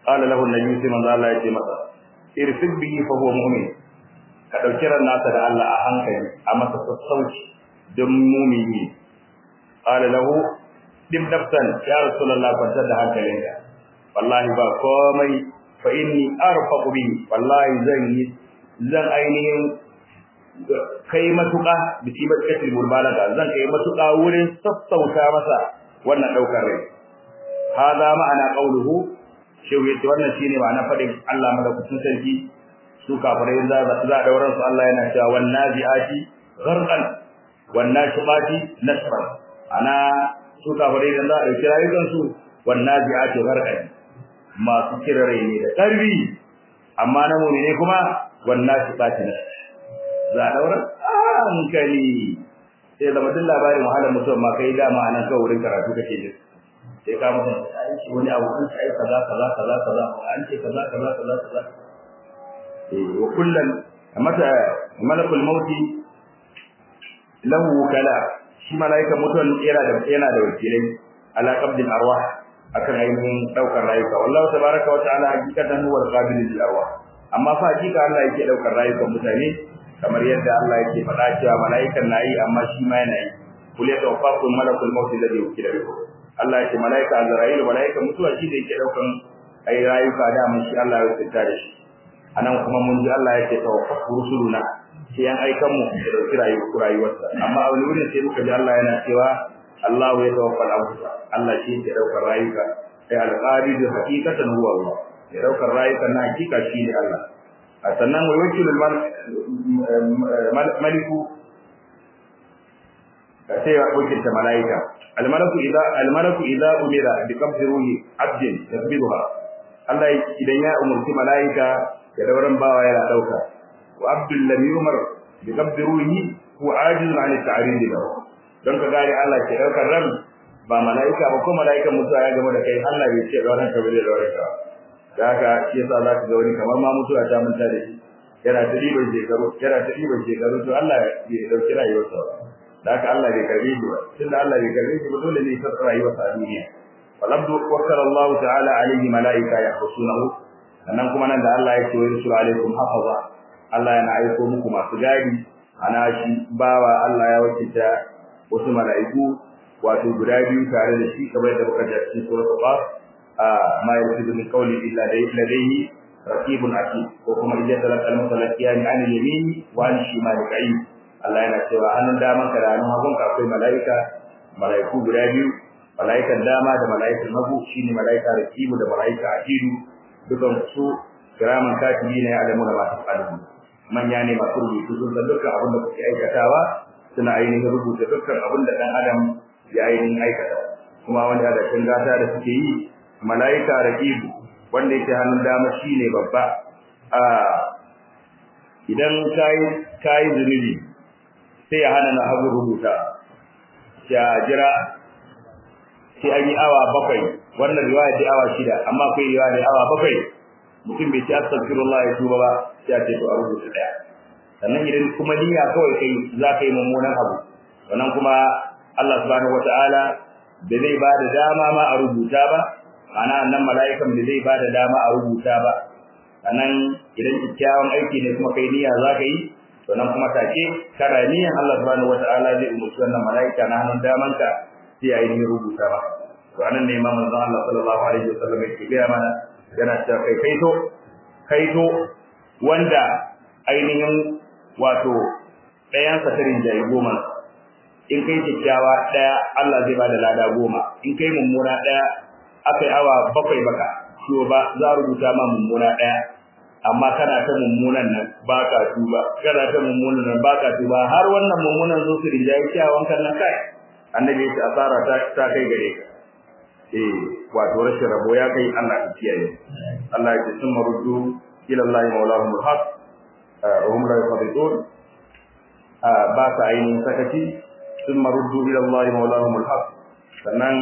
Speaker 2: qala lahu an-nabi sai manzo Allah ya ce masa irfid bihi fa huwa mu'min ka dauki ran nasa da Allah a hankali a masa sassauci don mu'mini qala lahu dim daftan ya rasulullah kwantar da hankalinka wallahi ba komai fa inni arfaqu bi wallahi zan yi zan ainihin kai matuƙa bi tibat katil mulbalaga zan kai matuƙa wurin sassauta masa wannan daukar rai hada ma'ana qauluhu shehu yace wannan shine ma'ana fadin Allah madaukakin sarki su kafirai za za dauran su Allah yana cewa wan naziati gharqan wan nashibati nasran ana su kafirai da za a dauki rayukan su wan naziati gharqan masu kirare ne da karbi amma na mu'mine kuma wan nashibati nasran za a daura hankali sai zama duk labarin wahalar mutum ma kai dama anan kawai wurin karatu kake jin sai ka mutum wani abu an sai kaza kaza kaza kaza an ce kaza kaza kaza kaza eh wa kullan mata malakul mauti lahu kala shi malaika mutuwan yana da yana da wakilai ala qabdil arwah akan ainihin daukar rayuka wallahu tabaraka wa ta'ala hakikatan huwa al-qabil lil arwah amma fa hakika Allah yake daukar rayukan mutane kamar yadda Allah yake faɗa cewa malaikan nayi amma shi ma yana yi kul yatawaffakum malakul mauti alladhi wukila bikum Allah ya ce malaika Azrail malaika mutuwa shi da yake daukan ai rayuka da mun shi Allah ya rubuta da shi anan kuma mun ji Allah ya ce tawaffu rusuluna sai an aikan mu da dauki rayuwar rayuwarsa amma a wani wurin sai muka ji Allah yana cewa Allah ya tawaffa al-anfusa Allah shi ke daukar rayuka sai al-qabid haqiqatan huwa Allah ya daukar rayuka na hakika shi ne Allah sannan wa wakilul maliku sai ya wakilta malaika almalaku idza almalaku idza umira bi qabdi ruhi abdin yasbiduha Allah idan ya umurci malaika ya dauran bawa yana dauka wa abdul lam yumar bi qabdi ruhi huwa ajizun an at-ta'rid lahu don ka gane Allah ke daukar ran ba malaika ba ko malaika mutuwa ya gama da kai Allah bai ce dauran ka bai dauran ka da haka shi yasa za ka ga wani kamar ma mutuwa ta manta da shi yana ta ribar shekaru yana ta ribar shekaru to Allah ya dauki rayuwarsa da haka Allah bai karbe shi ba tunda Allah bai karbe shi ba dole ne ya rayuwarsa a duniya walabdu wakkala Allah ta'ala alaihi malaika yahsunahu sannan kuma nan da Allah ya ce wa rusul alaikum hafaza Allah yana aiko muku masu gadi ana shi bawa Allah ya wakilta wasu mala'iku wato guda biyu tare da shi kamar da muka ji cikin suratul qaf ما يلفظ من قول إلا لديه رقيب عتيد وكما إذا تلقى المتلقيان عن اليمين وعن الشمال قعيد Allah yana cewa hannun daman ka da hannun hagun ka akwai mala'ika mala'iku guda biyu mala'ikan dama da mala'ikan hagu shine mala'ika rakibu da mala'ika ajidu dukan su kiraman katibi ne alamu da masu qalbi manya ne masu rubutu sun san dukkan abin da kuke aikatawa suna ainihin rubuta dukkan abin da dan adam ya ainihin aikata kuma wanda da kan gata da suke yi malaika raqibu wanda yake hannun dama shine babba a idan kai kai zunubi sai ya hana na hagu rubuta ya jira sai an yi awa bakwai wannan riwaya ce awa shida amma kai riwaya ne awa bakwai mutum bai ci astaghfirullah ya tuba ba sai ce to a rubuta daya sannan idan kuma niyya kawai kai za ka yi mummunan abu sannan kuma Allah subhanahu wataala da zai ba da dama ma a rubuta ba ana nan mala'ikan da zai bada dama a rubuta ba sannan idan kyakkyawan aiki ne kuma kai niyya za ka yi to nan kuma take kana niyyan Allah subhanahu wata'ala zai umurci wannan mala'ika na hannun damanka sai ya yi rubuta ba to anan ne imam manzon Allah sallallahu alaihi wasallam yake gaya mana yana cewa kai kaito kaito wanda ainihin wato ɗayan satarin jayi goma in kai kyakkyawa ɗaya Allah zai bada lada goma in kai mummuna ɗaya akai awa bakwai baka to ba za rubuta ma mummuna daya amma kana ta mummunan nan baka tuba kana ta mummunan nan baka tuba har wannan mummunan zo su rinjaye kyawun kan nan kai annabi ya asara ta ta kai gare ka eh wato rashin rabo ya kai Allah ya kiyaye Allah ya ce sun maruddu ila Allah maulahumul haq wa hum la yafidun ba sa ainihin sakaci sun maruddu ila Allah maulahumul haq sannan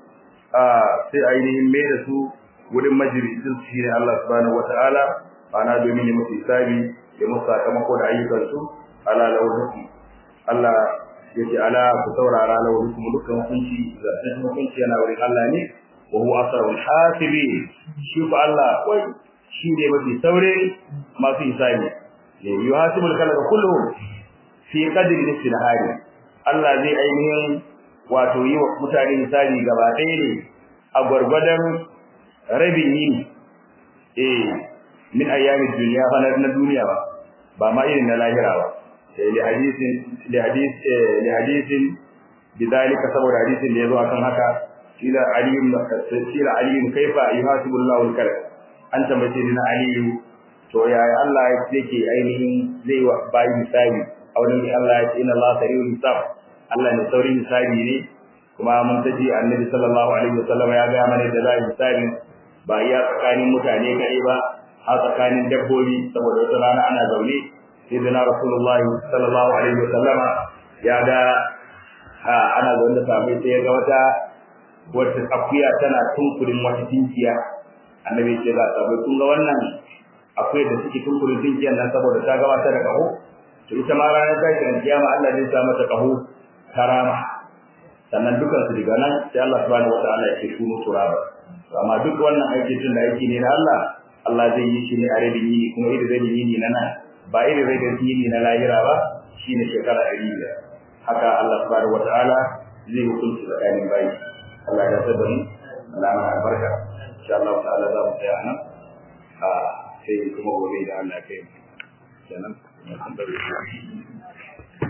Speaker 2: sai ainihin mai da su wurin majalisin shi ne Allah subhanahu wata'ala ana domin ya musu hisabi ya musu sakamako da ayyukansu ala lauhukum Allah ya ce ala ku saurara lauhukum dukkan hukunci zaɓen hukunci yana wurin Allah ne wa huwa asrarul hasibin shi ko Allah wai shi ne mafi saure masu hisabi yuhasibul khalqa kulluhum fi qadri nisfi nahari Allah zai ainihin wato yi wa mutane hisabi gaba ɗaya ne a gwargwadon rabin yini eh min ayyamin duniya fa na duniya ba ba ma irin na lahira ba li hadisin li hadis li hadisin bidalika saboda hadisin da yazo akan haka ila aliyun tafsir aliyun kaifa yuhasibu Allahu al-kalam an tambaye ni na aliyu to yaya Allah yake ainihin zai wa bayi hisabi a wurin Allah ya ce inna Allah sari'ul hisab Allah ne saurin hisabi ne kuma mun taji annabi sallallahu alaihi wasallam ya ga mana da zai hisabi ba iya tsakanin mutane kai ba har tsakanin dabbobi saboda wata rana ana zaune sai da rasulullahi sallallahu alaihi wasallam ya ga ha ana zaune da sabai sai ya ga wata wata akuya tana tunkurin wata tinkiya annabi ce ga sabai kun ga wannan akwai da suke tunkurin tinkiyar nan saboda ta gabata da kaho to ita ma ranar tashin kiyama Allah zai sa mata kaho karama sannan dukan su daga nan sai Allah subhanahu wataala ya ce shunu turaba to amma duk wannan aiki tun da aiki ne na Allah Allah zai yi shi ne a rabin yini kuma idan zai yi ni na nan ba idan zai yi yini na lahira ba shine shekara ɗari biyar haka Allah subhanahu wataala zai hukunci tsakanin bayi Allah ya tsada mu Allah ya albarka insha Allah ta'ala za mu tsaya nan a sai kuma gobe da Allah ya kai mu kenan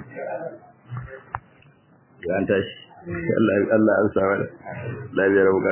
Speaker 2: ya an tashi Allah Allah an sa mana lafiyar